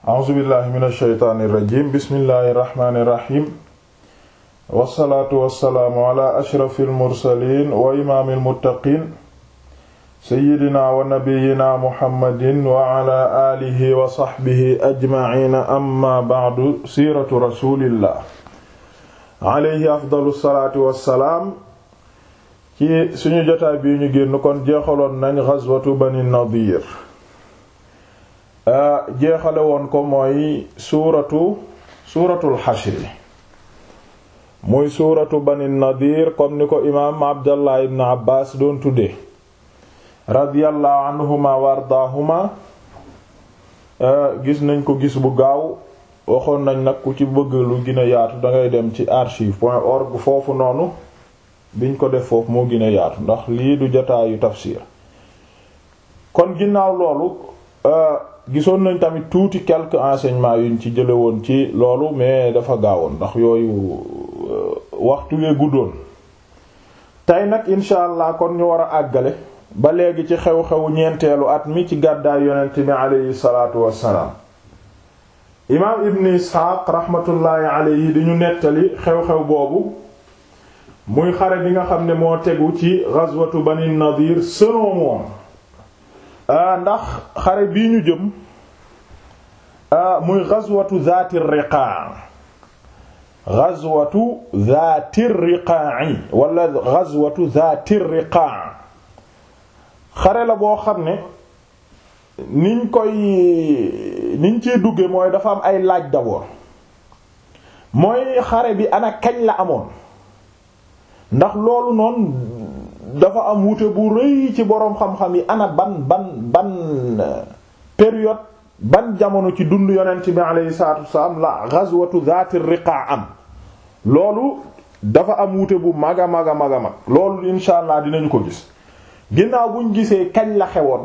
a'uuzu billahi min alsheytaani irrajim bismillahi irrahmani irrahim wassalaatu wassalaamu ala ashrafi almursalin wa imaami almuttaqin seyidina wa nabiyina muhammadin wa ala alihi wa saxbihi ajmaciina amma bacdu siiratu rasulillah alayhi afdalu salaatu wassalaam ci suñu jotaay bii ñu génn kon jeexaloon nañ gazwatu bani nadir jeexale woon ko mooy suuratu suuratul xashri muy suuratu bani nadir comme ni ko imaam abdallah ibn abbas doon tudde radiyallahu anhuma wa ardaahuma gis nañ ko gis bu gaaw waxoon nañ nag ku ci bëgg lu gën a yaatu dangay dem ci archive point org foofu noonu biñ ko def foofu moo gën a yaatu ndax lii du jotaayu tafsir kon ginnaaw loolu gisoon nañ tamit tuuti quelques enseignements yuñ ci jële woon ci loolu mais dafa gaawoon ndax yooyu waxtu wee guddoon tey nag incha allah kon ñu war a àggale ba léegi ci xew-xewu ñeenteelu at mi ci gàddaay yonent mi aleyhi salaatu wassalaam imaam ibn isxaaq raxmatullaahi aleyhi di ñu nettali xew-xew boobu muy xare bi nga xam ne moo tegu ci ghazwatu bani nadir selon moom ndax xare bii ñu jëm muy ghazwatu zaati riqaa ghazwatu zaati riqaa'i wala ghazwatu zaati riqaa xare la boo xam ne niñ koy niñ ciy dugge mooy dafa am ay laaj d'abord mooy xare bi ana kañ la amoon ndax loolu noonu dafa am wuute bu rëy ci boroom xam-xam yi ana ban ban ban période ban jamono ci dund yonent bi alayhi salaatu wasalaam la ghazwatu zaati riqa am loolu dafa am wuute bu mag a mag a mag a mag loolu insha allah dinañu ko gis ginnaaw buñ gisee kañ la xewoon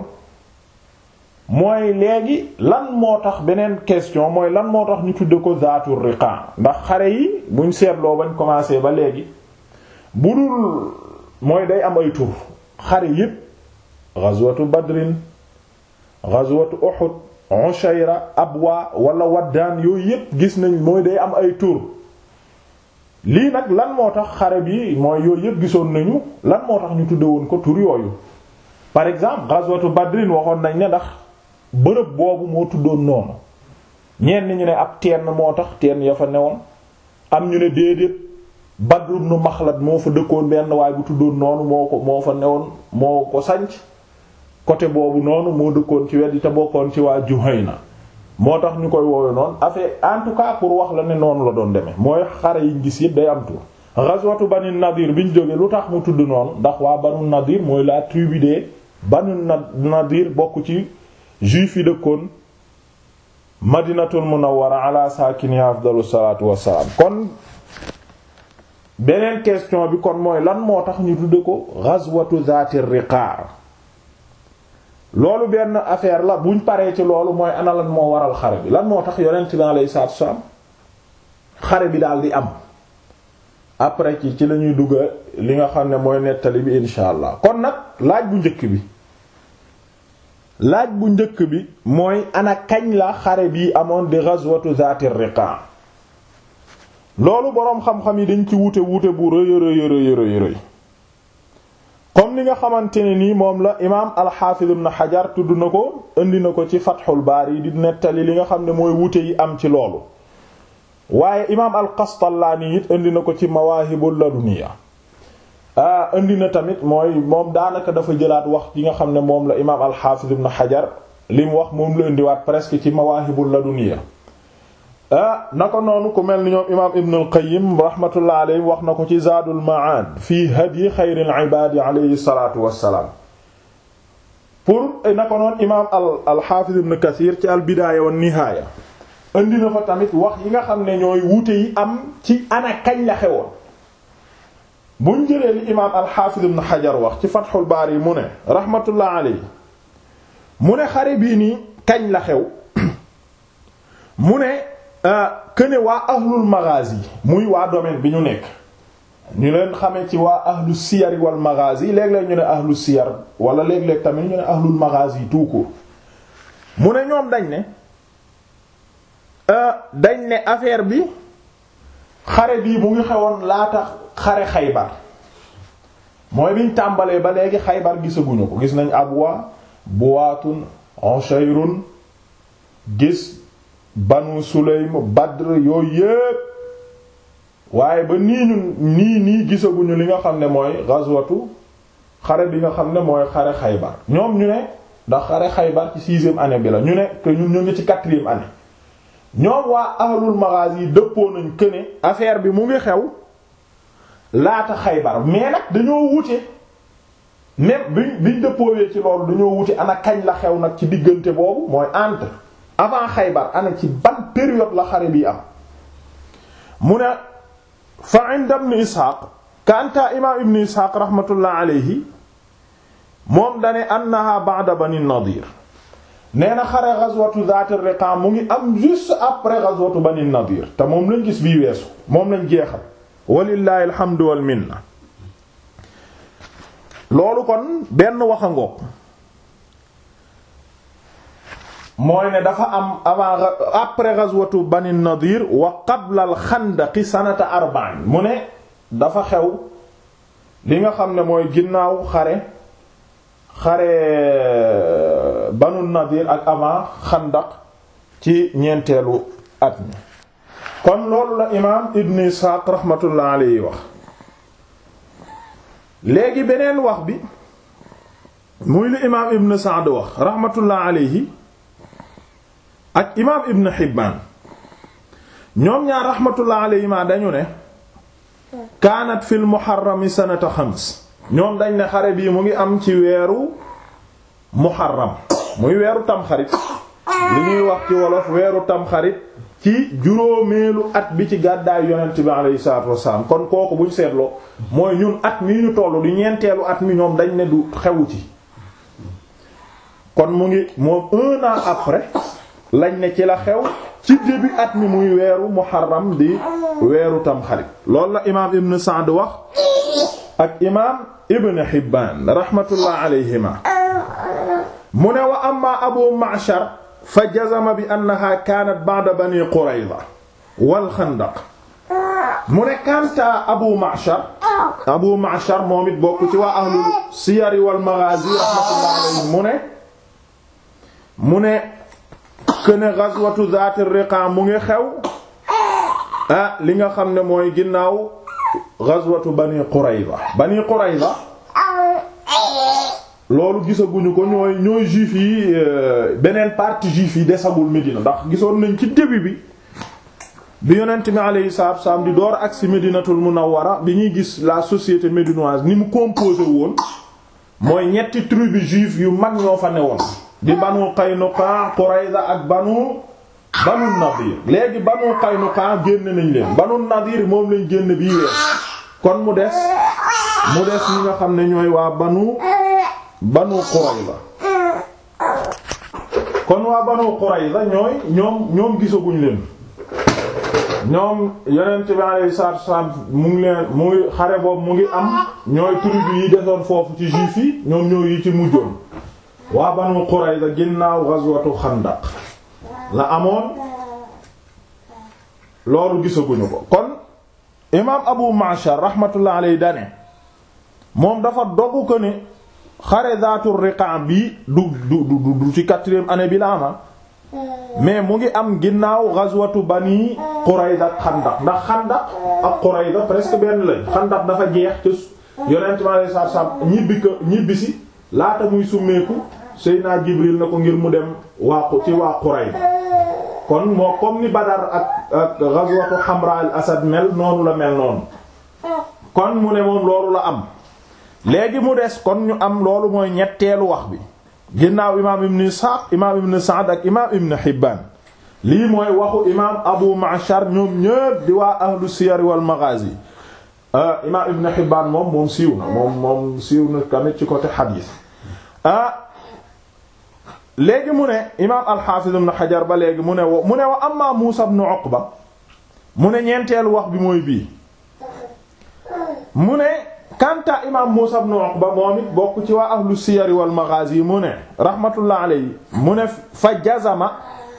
mooy léegi lan moo tax beneen question mooy lan moo tax ñu tudde ko zaatu riqa ndax xare yi buñ seetloo bañ commencé ba léegi bu dul mooy day am ay tur xare yépp ghazwatu badrin ghazwatu uhud ushayra abwa wala waddaan yooyu yépp gis nañ mooy day am ay tur lii nag lan moo tax xare bi mooy yooyu yépp gisoon nañu lan moo tax ñu tudde woon ko tur yooyu par exemple ghazwatu badrin waxoon nañ ne ndax bërëb boobu moo tuddoon noonu ñenn ñu ne ab teen moo tax teen ya fa newoon am ñu ne déedéet Badr ibn Maxlad moo fa dëkkoon benn waaye bu tuddoon noonu moo ko moo fa newoon moo ko sanc côté boobu noonu moo dëkkoon ci weddi te bokkoon ci waa Juhayna moo tax ñu koy woowe noonu affaire en tout cas pour wax la ne noonu la doon demee mooy xare yiñ gis yëpp day am tur ghazwatu Banu Nadir biñ jógee lu tax mu tudd noonu ndax waa Banu Nadir mooy la tribu de Banu Nadir bokk ci juif yi dëkkoon Madinatul Munawwara ala saakiniha afdalu salaatu wassalaam kon beneen question bi kon mooy lan moo tax ñu tudde ko ghazwatu zaati riqaa loolu benn affaire la buñ paree ci loolu mooy ana lan moo waral xare bi lan moo tax yonent bi alayhi salaatu wassalaam xare bi daal di am après ci ci lañuy dugga li nga xam ne mooy nettali bi insha allah kon nag laaj bu njëkk bi laaj bu njëkk bi mooy ana kañ la xare bi amoon di ghazwatu zaati riqaa loolu boroom xam-xam yi dañ ci wute wute bu rëy rëy rëy rëy rëy comme ni nga xamante ne nii moom la imaam alxaafiz ibn xajar tudd na ko indi na ko ci fatxul baari di nettali li nga xam ne mooy wute yi am ci loolu waaye imaam alqastallaani it indi na ko ci mawaahibul laduniya ah indi na tamit mooy moom daanaka dafa jëlaat wax yi nga xam ne moom la imaam alxaafiz ibn xajar li mu wax moom la indiwaat presque ci mawaahibul laduniya ah na ko noonu ku mel ni ñoom imaam Ibn al-Qayyim rahmatullah alayhi wax na ko ci Zaadul Ma'aad fii hadyi xayril ibaad alayhi salaatu wa salaam. pour na ko noonu imaam al al-Haafiz Ibn Kathir ci al-Bidaaya wa Nihaaya indi na fa tamit wax yi nga xam ne ñooy wuute yi am ci ana kañ la xewoon. buñ jëlee li imaam al-Haafiz Ibn Hajar wax ci Fathul Baari mu ne rahmatullah alayhi mu ne xare bii nii kañ la xew mu ne. këne waa ahlul maghazi muy waa domaine bi ñu nekk ñu leen xamee ci waa ahlu siyar wal maghazi léeg-léeg ñu ne ahlu siyar wala léeg-léeg tamit ñu ne ahlul maghazi tout court mu ne ñoom dañ ne dañ ne affaire bi xare bii mu ngi xewoon laata xare xaybar mooy biñ tàmbalee ba léegi xaybar gisaguñu ko gis nañ abwa buwaatun ushayrun gis banu sulaym badr yooyu yépp waaye ba nii ñun nii nii gisaguñu li nga xam ne mooy ghazwatu xare bi nga xam ne mooy xare xaybar ñoom ñu ne ndax xare xaybar ci sixième année bi la ñu ne que ñun ñu ngi ci quatrième année ñoom waa ahlul maghazi yi dëppoo nañ que ne affaire bi mu ngi xew laata xaybar mais nag dañoo wute même biñ biñ dëppoowee ci loolu dañoo wute ana kañ la xew nag ci diggante boobu mooy entre avant xaybar ana ci ban période la xare bi am mu ne fa inda ibn ishaq kanta imam ibn ishaq rahmatullah alayhi moom dane annaha ba'da bani nadir nee na xare ghazwatu zaat ar-riqa mu ngi am juste après ghazwatu bani nadir te moom lañ gis bii weesu moom lañ jeexal walillahi alhamdu wal minna loolu kon benn waxa ngoog mooy ne dafa am avant après ghazwatu bani nadir wa qabla al xandaqi sanata arba'in mu ne dafa xew li nga xam ne mooy ginnaaw xare xare banu nadir ak avant xandaq ci ñeenteelu at mi kon loolu la imaam ibn isxaaq rahmatullah alayhi wax léegi beneen wax bi muy li imaam ibn Sa'd wax rahmatullah alayhi ak imaam ibn Hibbaan ñoom ñaar rahmatullah alayhima dañu ne kaanat fil muharrami sanata xams ñoom dañ ne xare bii mu ngi am ci weeru muharram muy weeru tamxarit li ñuy wax ci wolof weeru tamxarit ci juróomeelu at bi ci gàddaay yonent bi alayhi salaatu wassalaam kon kooku buñ seetloo mooy ñun at mi ñu tollu di ñeenteelu at mi ñoom dañ ne du xewu ci kon mu ngi moom un an après lañ ne ci la xew ci début at mi muy weeru muharram di weeru tamxarit loolu la imaam ibn Sa'd wax ak imaam ibn Hibbaan rahmatullah alayhima mu ne wa amma abu Ma'shar fa jazama bi annaha kaanat ba'da bani Qurayza wal xandaq mu ne kanta abu Ma'shar abu Ma'shar moom it bokk ci waa ahlul siyar wal maghaazi rahmatullah alayhim mu ne mu ne këne ghazwatu zaat ar-riqa mu ngi xew ah li nga xam ne mooy ginnaaw ghazwatu bani Qurayza bani Qurayza loolu gisaguñu ko ñooy ñooy juif yi beneen partie juif yi desagul Médina ndax gisoon nañ ci début bi bi yonent mi alayhi salaatu wasallam di door agsi Médinatul Munawwara bi ñuy gis la société médinoise ni mu composé woon mooy ñetti tribu juif yu mag ñoo fa newoon di banu Qaynuqa Qurayza ak banu banu Nadir léegi banu Qaynuqa génn nañ leen banu Nadir moom lañ génn bii weer kon mu des mu des ñi nga xam ne ñooy waa banu banu Qurayza kon waa banu Qurayza ñooy ñoom ñoom gisaguñ leen ñoom yonent bi alayhi salaatu wasallam mu ngi leen mu ngi xare boobu mu ngi am ñooy tribu yi desoon foofu ci juif yi ñoom ñoo yi ci mujjoon waa banu Qurayza ginnaaw ghazwatu Xandaq la amoon loolu gisaguñu ko kon imaam Abu Ma'shar rahmatullah alayhi dane moom dafa dogu ko ne xare zaatu riqa bi du du du du ci quatrième année bi la ama mais mu ngi am ginnaaw ghazwatu bani Qurayza ak Xandaq ndax Xandaq ak Qurayza presque benn lañ Xandaq dafa jeex te yonent mi alayhi salaatu salaam ñibbi ko ñibbisi laata muy summeeku Seydina Jibril na ko ngir mu dem waa ci waa Qurayza kon moo comme ni Badar ak ak ghazwatu Hamra al Asad mel noonu la mel noonu kon mu ne moom loolu la am léegi mu des kon ñu am loolu mooy ñetteelu wax bi ginnaaw imaam ibn Ishaq imaam ibn Sa'd ak imaam ibn Hibban lii mooy waxu imaam Abu Ma'shar ñoom ñépp di waa ahlu siyar wal maghazi imaam ibn Hibban moom moom siiw na moom moom siiw na tamit ci côté hadith ah léegi mu ne imaam al-Hafiz ibn Hajar ba léegi mu ne wo mu ne wa amma Muusa ibn Uqba mu ne ñeenteelu wax bi mooy bii mu ne kanta imaam Muusa ibn Uqba moom it bokk ci waa ahlu siyar wal maghazi mu ne rahmatullah alayhi mu ne fa jazama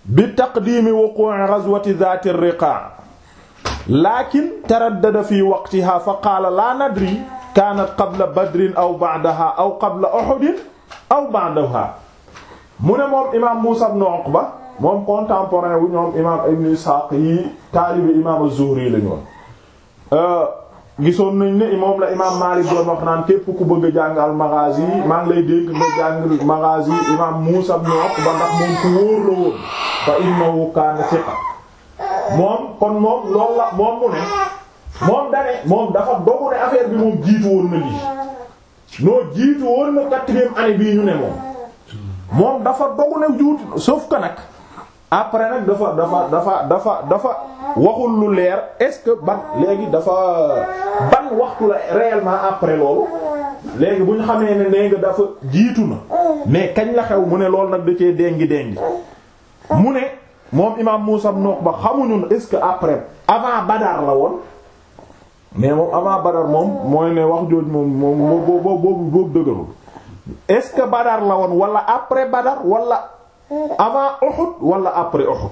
bi taqdiimi wuqu'i ghazwati dhaati ar-riqaa' laakin taraddada fi waqtihaa fa qaala laa nadri kaanat qabla badrin aw ba'dahaa aw qabla uhudin aw ba'dahaa mu ne moom imaam Muusaa ibn Uqba moom contemporain wu ñoom imaam Ibn Isxaaq yi taalibi imaam az-Zuhri la ñoon gisoon nañ ne moom la imaam Maalik doon wax naan képp ku bëgg a jàng al-Maghaazi maa ngi lay dégg nga jàng Maghaazi imaam Muusaa ibn Uqba ndax moom ku wóor la woon fa innahu kaana thiqa moom kon moom loolu la moom mu ne moom dane moom dafa dogu ne affaire bi moom jiitu woon na lii noo jiitu woon na quatrième année bii ñu ne moom moom dafa dogu ne juutu sauf que nag après nag dafa dafa dafa dafa dafa waxul lu leer est-ce que ban léegi dafa ban waxtu la réellement après loolu léegi bu ñu xamee ne nee nga dafa jiitu na mais kañ la xew mu ne loolu nag da cee déngi déngi mu ne moom imaam Muusaa ibn Uqba xamuñu est-ce que après avant Badar la woon mais moom avant Badar moom mooy ne wax jooj moom moom boobu boobu boobu dëgërul est-ce que Badar la woon wala après Badar wala avant Uhud wala après Uhud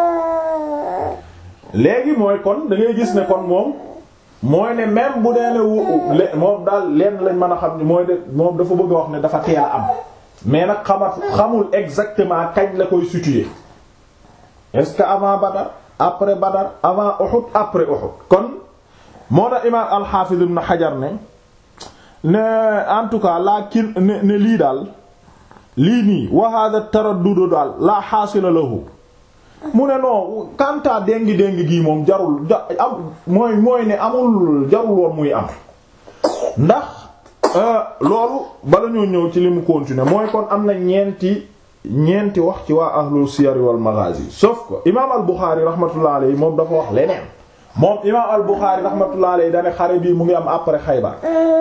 léegi mooy kon da ngay gis ne kon moom mooy ne même bu dee ne moom daal lenn lañ mën a xam ne mooy de moom dafa bëgg a wax ne dafa teel a am mais nag xamat xamul exactement kañ la koy situer est-ce que avant Badar après Badar avant Uhud après Uhud kon moo tax imaam al-Hafiz ibn Hajar ne ne en tout cas laakin ne ne lii daal lii nii wa hadha taraddud daal la xaasila lahu mu ne non kanta déngi déngi gii moom jarul ja am mooy mooy ne amul jarul woon muy am ndax loolu bala ñoo ñëw ci li mu continuer mooy kon am na ñeenti ñeenti wax ci waa ahlul siyar wal maghazi sauf que imaam al Bukhari rahmatullah alayhi moom dafa wax leneen moom imaam al Bukhari rahmatullah alayhi dane xare bii mu ngi am après Xaybar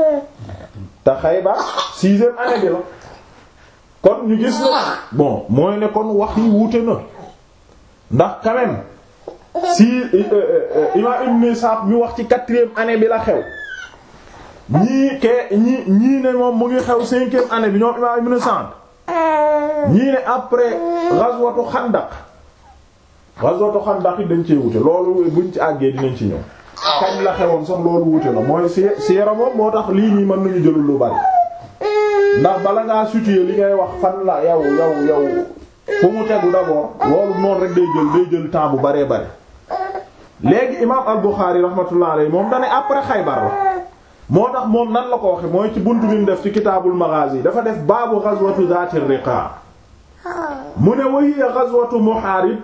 te Xaybar sixième année bi la kon ñu gis na bon mooy ne kon wax yi wuute na ndax quand même si imaam Ibn Ishaq mi wax ci quatrième année bi la xew ñii ke ñii ñii ne moom mu ngi xew cinquième année bi ñoom imaam Ibn Sa'd ñii ne après ghazwatu Xandaq ghazwatu Xandaq yi dañ cee wute loolu buñ ci àggee dinañ ci ñëw kañ la xewoon sax loolu wute na mooy si siira moom moo tax lii nii mën nañu jëlul lu bari ndax bala ngaa situer li ngay wax fan la yow yow yow fu mu tegu d'abord loolu noonu rek day jël day jël temps bu baree bari léegi imaam al-Bukhari rahmatullah alayhi moom dane après Xaybar la moo tax moom nan la ko waxe mooy ci buntu bi mu def ci kitaabul maghazi dafa def baabu ghazwatu zaati riqa mu ne wa hiya ghazwatu muhaarib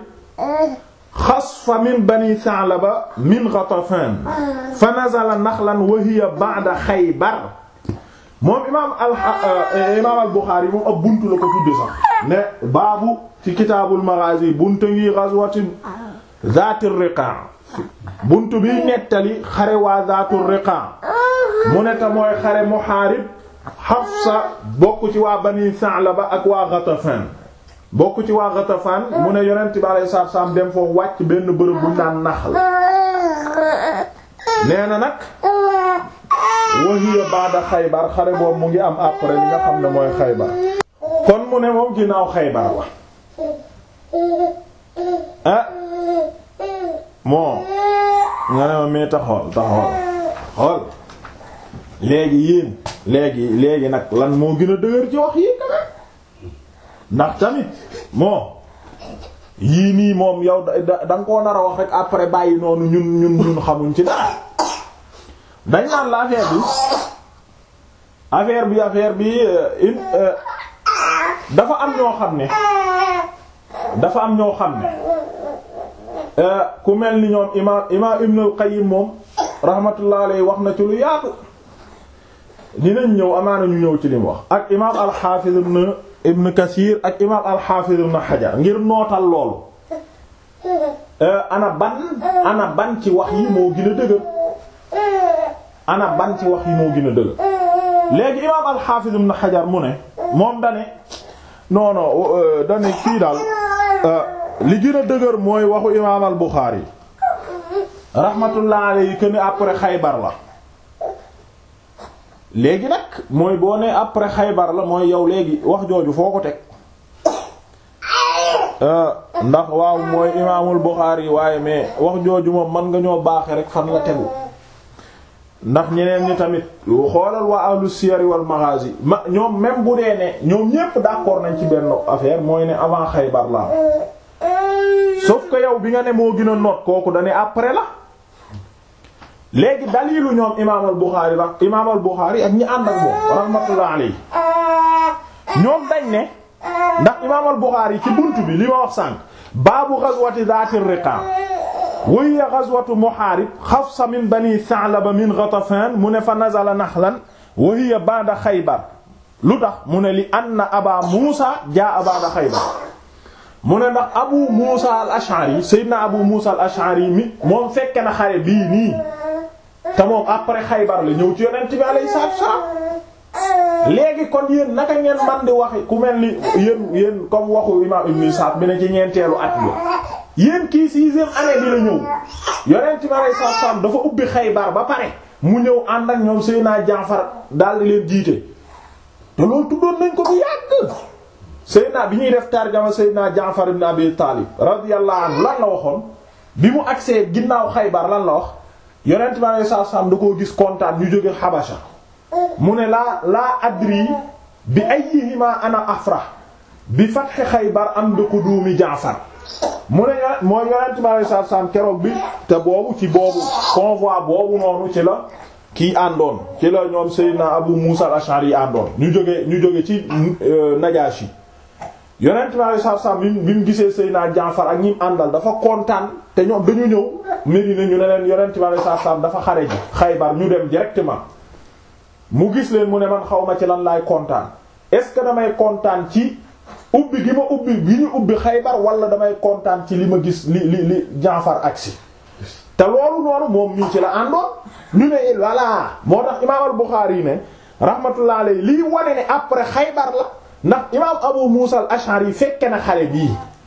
xasfa min bani Sa'laba min Ghatafan fa nazala naxlan wa hiya ba'da Xaybar moom imaam al imaam al Buxaari moom ab buntu la ko tudde sax ne baabu ci kitaabul maghazi buntu ngi ghazwatu zaati riqa buntu bi nettali xare waa zaatu riqa mu ne ta mooy xare Muhaarib Hafsa bokk ci waa Bani Sa'laba ak waa Ghatafan bokk ci waa Ghatafan mu ne yonent bi alayhi salaatu salaam dem foofu wàcc benn bërëb bu ñu naan Naxl nee na nag wa hiya ba'da Xaybar xare boobu mu ngi am après li nga xam ne mooy Xaybar kon mu ne moom ginnaaw Xaybar la ah moo nga ne ma mee taxool taxool xool léegi yéen léegi léegi nag lan moo gën a dëgër ci wax yi ndax tamit moo yii nii moom yow da da nga koo nar a wax rek après bàyyi noonu ñun ñun ñun xamuñ ci dara dañ naan la affaire bi affaire bi affaire bi dafa am ñoo xam ne dafa am ñoo xam ne ku mel ni ñoom imaam imaam Ibn al-Qayyim moom rahmatullah alayhi wax na ci lu yaatu dinañ ñëw amaana ñu ñëw ci li mu wax ak imaam al-Hafiz ibn Ibn Kathir ak imaam al-Hafiz ibn Hajar ngir nootal loolu ana ban ana ban ci wax yi moo gën a dëgër ana ban ci wax yi moo gën a dëgër léegi imaam al-Hafiz ibn Hajar mu ne moom dane non non dane kii daal li gën a dëgër mooy waxu imaam al Buxaari rahmatullah alayhi que ni après Xaybar la léegi nag mooy boo nee après Xaybar la mooy yow léegi wax jooju foo ko teg ndax waaw mooy imaamul Buxaari waaye mais wax jooju moom mën nga ñoo baaxe rek fan la tegu ndax ñeneen ñi tamit xoolal waa ahlu siyar wal maghazi ma ñoom même bu dee ne ñoom ñépp d'accord nañ ci benn affaire mooy ne avant Xaybar la sauf que yow bi nga ne moo gën a noot kooku dane après la léegi dalilu ñoom imaamal Buxaari la imaamal Buxaari ak ñi ànd ak moom rahmatullah alayhi ñoom dañ ne ndax imaamal Buxaari ci buntu bi li ma wax sànq baabu ghazwati dhaatir riqa wa hiya ghazwatu Muhaarib Hafsa min bani Tha'laba min Ghatafan mu ne fa nazala Nakhlan wa hiya ba'da Khaybar lu tax mu ne li anna Aba Muusa jaa'a ba'da Khaybar mu ne ndax Abu Muusa al-Ash'ari Seydina Abu Muusa al-Ash'ari mi moom fekke na xare bii nii te moom après Xaybar la ñëw ci yonent bi alayhi salaatu wasallam léegi kon yéen naka ngeen man di waxe ku mel ni yéen yéen comme waxu imam Ibn Sa'd bi ne ci ñeenteelu at bi yéen kii sixième année bi la ñëw yonent bi alayhi salaatu wasallam dafa ubbi Xaybar ba pare mu ñëw ànd ak ñoom Seydina Jaafar daal di leen jiite te loolu tuddoon nañ ko bu yàgg Seydina bi ñuy def tarjama Seydina Jaafar ibn Abi Taalib radiyallahu anhu lan la waxoon bi mu agsee ginnaaw Xaybar lan la wax yonent bi alei satu salaam da koo gis kontaan ñu jóge Habasha mu ne laa laa adri bi ayyihima ana afrah bi fathi Xaybar am bi qudumi Jaafar mu ne mooy yonent bi alei satu salaam keroog bi te boobu ci boobu convoi boobu noonu ci la kii àndoon ci la ñoom Seydina Abu Musa al-Ash'ari yi àndoon ñu jóge ñu jóge ci Najashi yonent bi alei satu salaam bi mu gisee Seydina Jaafar ak ñim àndal dafa kontaan te ñoom dañu ñëw Medina ñu ne leen yonent bi alei satu salaam dafa xare ji Xaybar ñu dem directement mu gis leen mu ne man xaw ma ci lan laay kontaan est-ce que damay kontaan ci ubbi gi ma ubbi gi ñu ubbi Xaybar wala damay kontaan ci li ma gis li li li Jaafar agsi te loolu noonu moom mii ci la àndoon ñu ne voilà moo tax imaam al-Bukhari yi ne rahmatullah alayhi lii wane ne après Xaybar la ndax imaam Abu Musa al-Ash'ari fekke na xare bii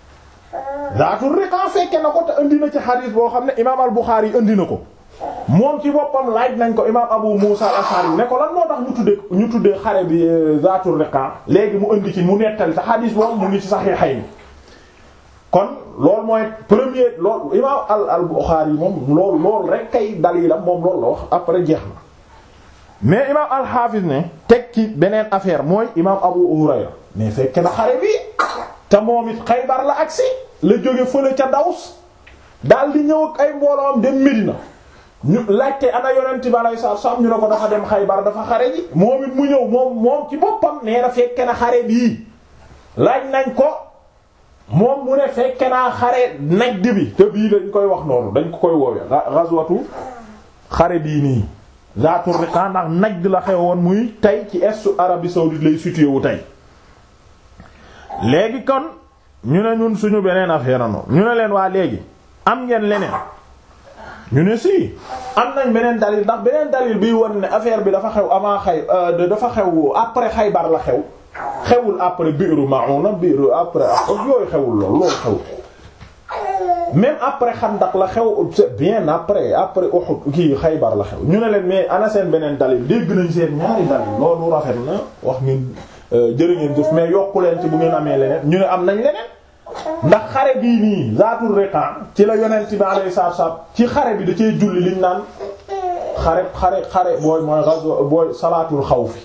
Zaatul Riqa fekke na ko te indi na ci xadiis boo xam ne imaam al-Bukhari yi indi na ko moom ci boppam laaj nañ ko imaam Abu Musa al-Ash'ari ne ko lan moo tax ñu tuddee ñu tuddee xare bi Zaatul Riqa léegi mu indi ci mu nettali te xadiis boobu mu ngi ci Sahihayni kon loolu mooy premier loolu imaam al al Bukhari yi moom loolu loolu rek kay dalilam moom loolu la wax après jeex na mais imaam al-Hafiz ne teg ci beneen affaire mooy imaam Abu Hurayra mais fekk na xare bi te moom it Xaybar la agsi la jóge fële ca Daws daal di ñëw ak ay mbooloom dem Medina ñu laajte ana yonent bi alayhi salaatu salaam ñu ne ko dafa dem Xaybar dafa xare ji moom it mu ñëw moom moom ci boppam nee na fekke na xare bii laaj nañ ko moom mu ne fekke naa xare Najd bi te bii dañ koy wax noonu dañ ko koy woowe ghazwatu xare bii nii Zaatu Riqa ndax Najd la xewoon muy tey ci est Arabie saoudite lay situé wu tey léegi kon ñu ne ñun suñu beneen affaire noonu ñu ne leen waa léegi am ngeen leneen ñu ne si am nañ beneen dalil ndax beneen dalil biy won ne affaire bi dafa xew avant xay dafa xew après Xaybar la xew xewul après Bi'ru Ma'una Bi'ru après yooyu xewul lool loolu xew même après Xandaq la xew c'est bien après après Uhud kii Xaybar la xew ñu ne leen mais ana seen beneen dalil dégg nañ seen ñaari dalil loolu rafet na wax ngeen jërë ngeen jëf mais yokku leen ci bu ngeen amee leneen ñu ne am nañ leneen ndax xare bii nii Zaatul Riqa ci la yonent bi alayhi salaatu salaam ci xare bi da cee julli liñ naan xare xare xare booy mooy ghazwa booy salaatul xawfi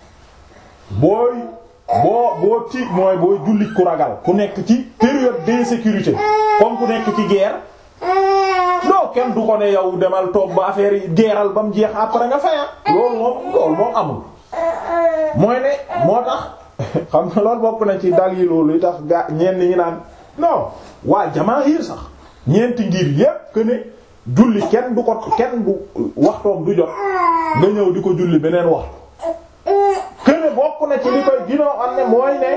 booy boo boo ti mooy booy jullit ku ragal ku nekk ci période d'insécurité comme ku nekk ci guerre non kenn du ko ne yow demal toog ba affaire yi geeral ba mu jeex après nga faya loolu moom loolu moom amul mooy ne moo tax xam nga loolu bokk na ci dal yi loolu yi tax gaa ñenn ñi naan non waa jamaahir sax ñeenti ngir yépp que ne julli kenn du ko kenn du waxtoom du jot nga ñëw di ko julli beneen waxtu que ne bokk na ci li koy ginoo am ne mooy ne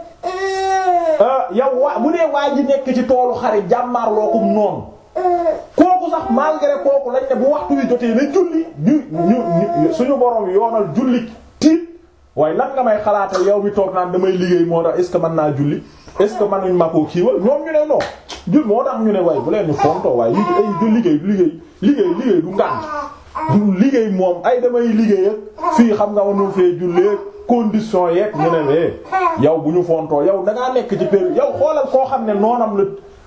yow waa bu dee waa ji nekk ci toolu xare jàmmaarlookum noonu kooku sax malgré kooku lañ ne bu waxtu wi jotee na julli ñu ñu suñu borom yoonal julli tiit waaye lan nga may xalaatal yow mi toog naan damay liggéey moo tax est ce que mën naa julli est ce que mënuñ ma koo kiiwal ñoom ñu ne non jul moo tax ñu ne waaye bu leen ñu fontoo waaye li ay du liggéey liggéey liggéey liggéey du ngànt liggéey moom ay damay liggéey ak fii xam nga mënul fee jullee condition yeeg ñu ne mais yow bu ñu fontoo yow da ngaa nekk ci pér yow xoolal koo xam ne noonam la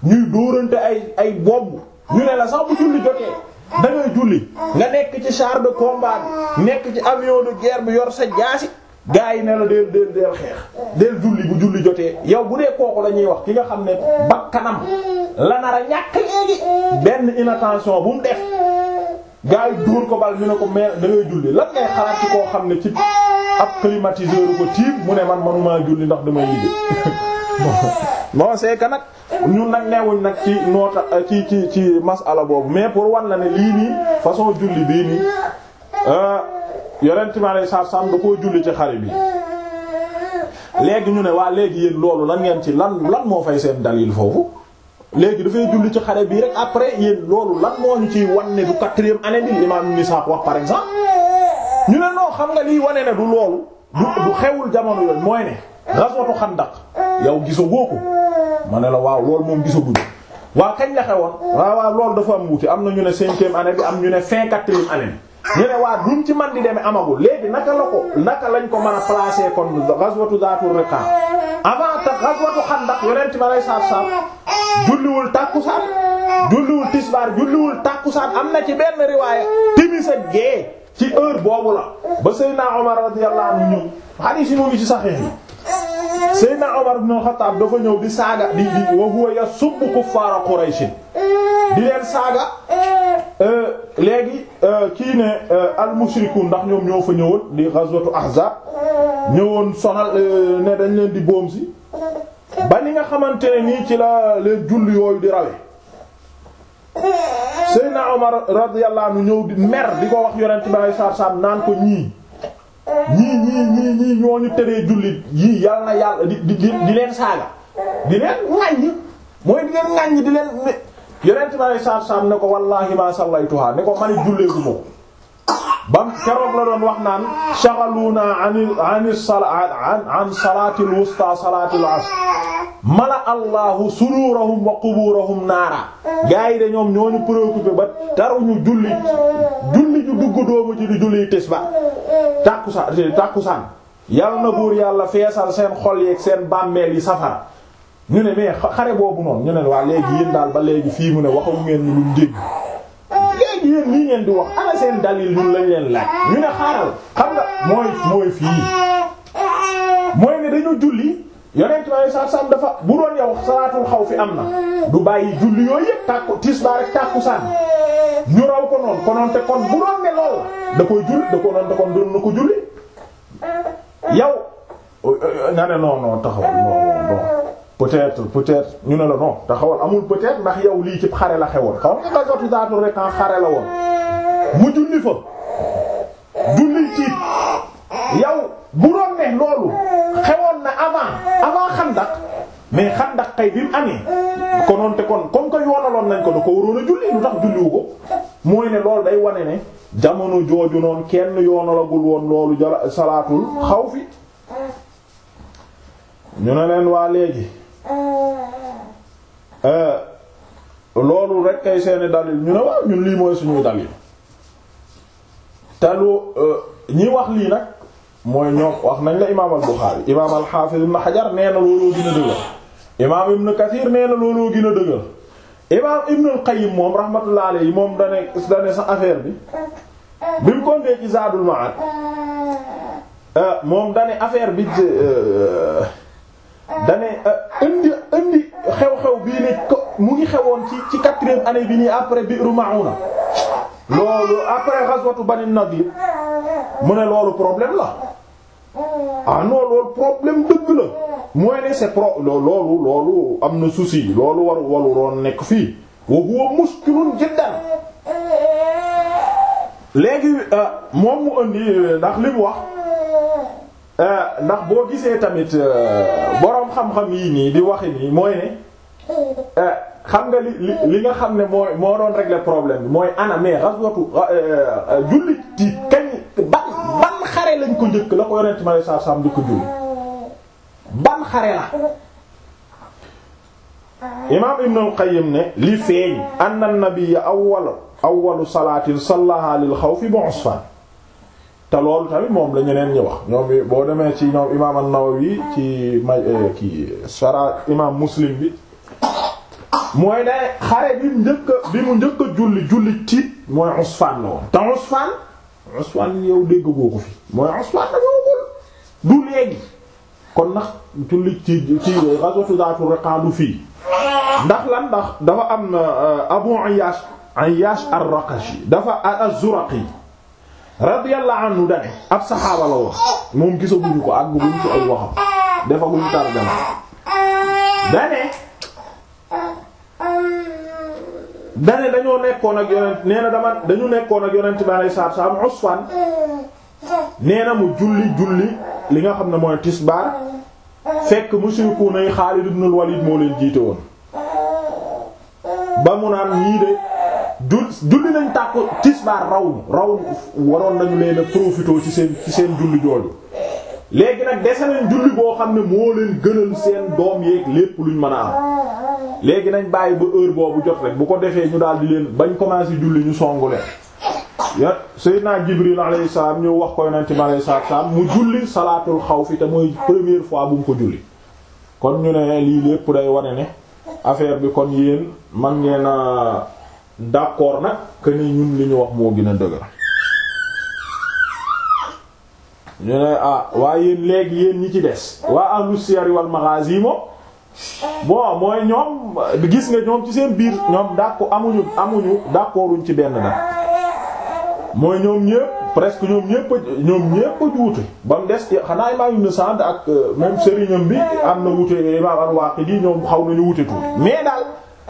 ñuy dóorante ay ay bomb ñu ne la sax bu julli jotee da ngay julli nga nekk ci char de combat bi nekk ci avion de guerre bi yor sa jaasi gaa yi ne la deel deel deel xeex deel julli bu julli jotee yow bu dee kooku la ñuy wax ki nga xam ne bakkanam la nar a ñàkk léegi benn inattention bu mu def gaa yi dóor ko bal ñu ne ko mais da ngay julli lan ngay xalaat ci koo xam ne ci ab climatiseur ko tiim mu ne man manumaa julli ndax damay liggéey bon c'est que nag ñun nag neewuñ nag ci noota ci ci ci masala boobu mais pour wan la ne lii nii façon julli bii nii yonent mi alayhi salaatu salaam da koo julli ci xare bi léegi ñu ne waa léegi yéen loolu lan ngeen ci lan lan moo fay seen dalil foofu léegi dafay julli ci xare bii rek après yéen loolu lan moo ñu ciy wan ne du quatrième année bi imam Ibn Ishaq wax par exemple ñu ne non xam nga liy wane ne du loolu du du xewul jamono yooyu mooy ne ghazwatu Xandaq yow gisagoo ko ma ne la waaw loolu moom gisaguñu waaw kañ la xewoon waaw waaw loolu dafa am wuute am na ñu ne cinquième année bi am ñu ne fin quatrième année bi ñu ne waa duñ ci man di demee amagul léegi naka la ko naka lañ ko mën a placer kon ghazwatu Zaatur Riqa avant ta ghazwatu Xandaq yonent bi alayhi salaatu salaam julliwul tàkkusaan julliwul tisbaar julliwul tàkkusaan am na ci benn riwaaya timis ak gée ci heure boobu la ba Seydina Omar radiyallahu anhu ñëw hadith yi mu ngi ci Sahih yi Seydina Omar ibn Khattab dafa ñëw di saaga di di wa huwa yasubbu kuffaara Quraysh di leen saaga léegi kii ne al-mushrikuun ndax ñoom ñoo fa ñëwoon di ghazwatu Ahzab ñëwoon sonal ne dañ leen di boom si ba ni nga xamante ne nii ci la leen julli yooyu di rawe Seydina Omar radiyallahu anhu ñëw di mer di ko wax yonent bi sallallahu alayhi wasallam naan ko ñii ñii ñii ñii ñii ñooñu teree jullit yii yal na yàlla di di di leen saaga di leen ŋaññi mooy di leen ŋaññi di leen yonent bi alei saatu salaam ne ko wallahi ma sallaytuha ne ko mani julleeku mo bam keroog la doon wax naan shaghaluna an an an an salati al wusta salati al asr mala allahu sururahum wa quburahum naara gaa yi de ñoom ñooñu préoccupé ba taruñu julli julli ju dugg doomu ci di julli tisba tàkkusaan tàkkusaan yal na buur yàlla feesal seen xol yeeg seen bàmmeel yi safara ñu ne mais xare boobu noonu ñu ne waa léegi yéen daal ba léegi fii mu ne waxu ngeen ñu luñ dégg léegi yéen lii ngeen di wax ana seen dalil ñun lañ leen laaj ñu ne xaaral xam nga mooy mooy fii mooy ne dañu julli yonent bi saa sam dafa bu doon yow salaatul xaw fi am na du bàyyi julli yooyu yëpp tàkku tisbaar rek tàkkusaan ñu raw ko noonu konoon te kon bu doon ne lool da koy julli da ko noon te kon doon na ko julli yow nga ne non non taxawal non non peut-être peut-être ñu ne la non taxawal amul peut-être ndax yow lii ci xare la xewoon xaw nga gazwatu Zaatur rek en xare la woon mu julli fa julli ci yow bu doon ne loolu xewoon na avant avant Xandaq mais Xandaq kay bi mu amee konoon te kon comme que yoonaloon nañ ko da ko waroon a julli lu tax julliwu ko mooy ne loolu day wane ne jamono jooju noonu kenn yoonalagul woon loolu jala salaatul xaw fi ñu ne leen waa léegi loolu rek kay seeni dalil ñu ne waaw ñun lii mooy suñuy dalil te lu ñi wax lii nag mooy ñoom wax nañ la imaam al Buxaari imaam al Xaafiz ibn Hajar nee na looloo gën a dëgër imaam Ibn Kathir nee na looloo gën a dëgër imaam Ibn al Qayyim moom rahmatullah alayhi moom dane dane sa affaire bi bi mu ko ndee ci Zaadul Ma'aad moom dane affaire bi dane indi indi xew-xew bii ne ko mu ngi xewoon ci ci quatrième année bi nii après Bi'ru Ma'una loolu après ghazwatu Bani Nadir mu ne loolu problème la ah non loolu problème dëgg la mooy ne c'est pro loolu loolu am na souci loolu waru waru roon nekk fii wa huwa muskilun jiddan léegi moom mu indi ndax li mu wax ndax boo gisee tamit boroom xam-xam yii nii di waxi nii mooy ne xam nga li li li nga xam ne mooy moo doon régler problème bi mooy ana mais ghazwatu jullit yi kañ ban ban xare lañ ko njëkk la ko yonent ma saa saam di ko julli ban xare la imaam Ibn al-Qayyim ne li feeñ anna an-nabiyya awwal awwalu salaatin sallaha lil xawfi bi Usfaan te loolu tamit moom la ñeneen ñi wax ñoom boo demee ci ñoom imaam an-Nawawi ci ma ki shara imaam Muslim bi mooy ne xare bi njëkk bi mu njëkk a julli julli tiit mooy Usfaan la woon te Usfaan Usfaan yow dégg boo ko fi mooy Usfaan la ñëwagul du léegi kon ndax julli ci ci ghazwatu Zaatu Riqa du fii ndax lan ndax dafa am Abu Ayyash Ayyash ar-Raqashi dafa az-Zuraqi radiyallahu anhu dane ab saxaaba la woon moom gisaguñu ko àgg buñ ci ay waxam defaguñu tarjama dane dane dañoo nekkoon ak yonent nee na dama dañu nekkoon ak yonent bi alayhi salaatu salaam Usfan nee na mu julli julli li nga xam ne mooy tisbaar fekk mushrikuuna yi Xaalid ibn al-Walid moo leen jiite woon ba mu naan ñii de jul julli nañ tàkku tisbaar raw raw waroon nañu leen a profité ci seen ci seen julli jooju léegi nag dese nañ julli boo xam ne moo leen gënal seen doom yeeg lépp luñ mën a am léegi nañ bàyyi ba heure boobu jot rek bu ko defee ñu daal di leen bañ commencé julli ñu songu leen ya Seydina Jibril alayhi salaam ñu wax ko yonent bi alayhi salaam mu julli salaatul xawfi te mooy première fois bu mu ko julli kon ñu ne lii lépp day wane ne affaire bi kon yéen man ngeen a d'accord nag que ni ñun li ñu wax moo gën a dëgër ñu ne ah waaye yéen léegi yéen ñi ci des waa ahlu siyar wal maghazi moom bon mooy ñoom gis nga ñoom ci seen biir ñoom d'accord amuñu amuñu d'accorduñ ci benn nag mooy ñoom ñépp presque ñoom ñépp ñoom ñépp a juute ba mu des xanaa imaam Ibn Sa'd ak même sëriñam bi am na wute imaam al-Waqidi ñoom xaw nañu wute tuuti mais daal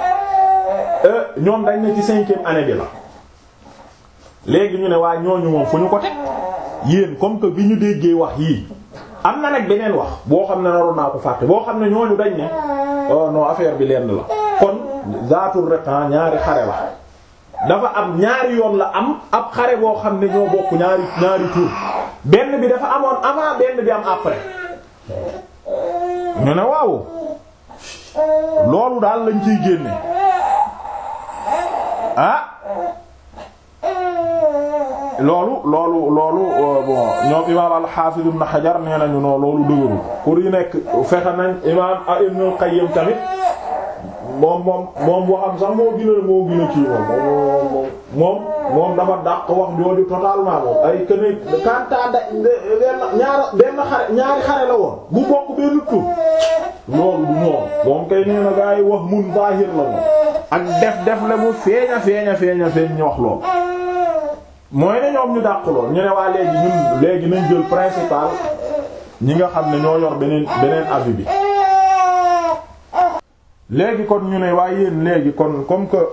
ñoom dañ ne ci cinquième année bi la léegi ñu ne waa ñooñu moom fu ñu ko teg yéen comme que bi ñu déggee wax yii am na nag beneen wax boo xam ne naroon naa ko fàtte boo xam ne ñooñu dañ ne oh non affaire bi lenn la kon zaatul retan ñaari xare la dafa am ñaari yoon la am ab xare boo xam ne ñoo bokk ñaari ñaari tour benn bi dafa amoon avant benn bi am après ñu ne waaw loolu daal lañ ciy génne ah loolu loolu loolu bon ñoom imaam al-Hafiz ibn Hajar nee nañu non loolu dëgërul pour yu nekk fexe nañ imaam Ibn al-Qayyim tamit moom moom moom waxam sax moo gën a moo gën a kii moom moom moom dafa dàq wax jooju totalement moom ay que ne kanta da benn ñaara benn xare ñaari xare la woon bu bokk benn tur loolu du moom moom kay nee na gaa yi wax mun zahir la moom ak def def la mu feeña feeña feeña feeñ ñu wax lool mooy ne ñoom ñu dàq lool ñu ne waa léegi ñun léegi nañ jël principal ñi nga xam ne ñoo yor beneen beneen avis bi léegi kon ñu ne waaye yéen léegi kon comme que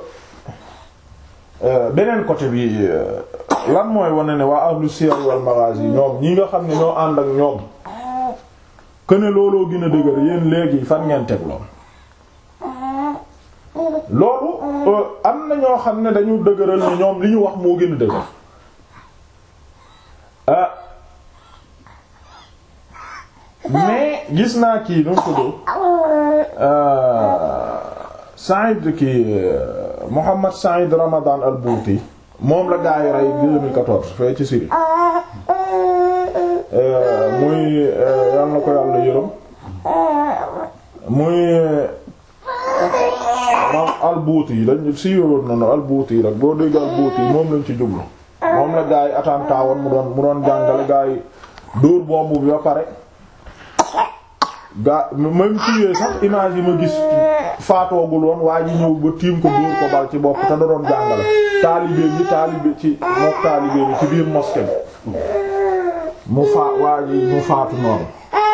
beneen côté bi lan mooy wane ne waa ahlu siyar wal maghazi ñoom ñi nga xam ne ñoo ànd ak ñoom que ne looloo gën a dëgër yéen léegi fan ngeen teg lool loolu am na ñoo xam ne dañu dëgëral ne ñoom li ñu wax moo gën a dëgër ah mais gis naa kii nu mu tudd Saïd kii Mohammed Saïd Ramadan al-Bouti moom la gaa yi rey 2014 fee ci Syrie muy yal na ko yàlla yërëm muy moom al-Bouti yi lañ siiwaloon na no al-Bouti rek boo dégg al-Bouti moom lañ ci jublu moom la gaa yi attentat woon mu doon mu doon jàngale gaa yi dóor bombu bi ba pare gaa même tuyee sax image yi ma gis faatoogul woon waa ji ñëw ba tiim ko dóor ko bal ci bopp te da doon jàngale taalibe bi taalibe ci mook taalibe bi ci biir mosquée bi mu faa waa ji mu faatu noonu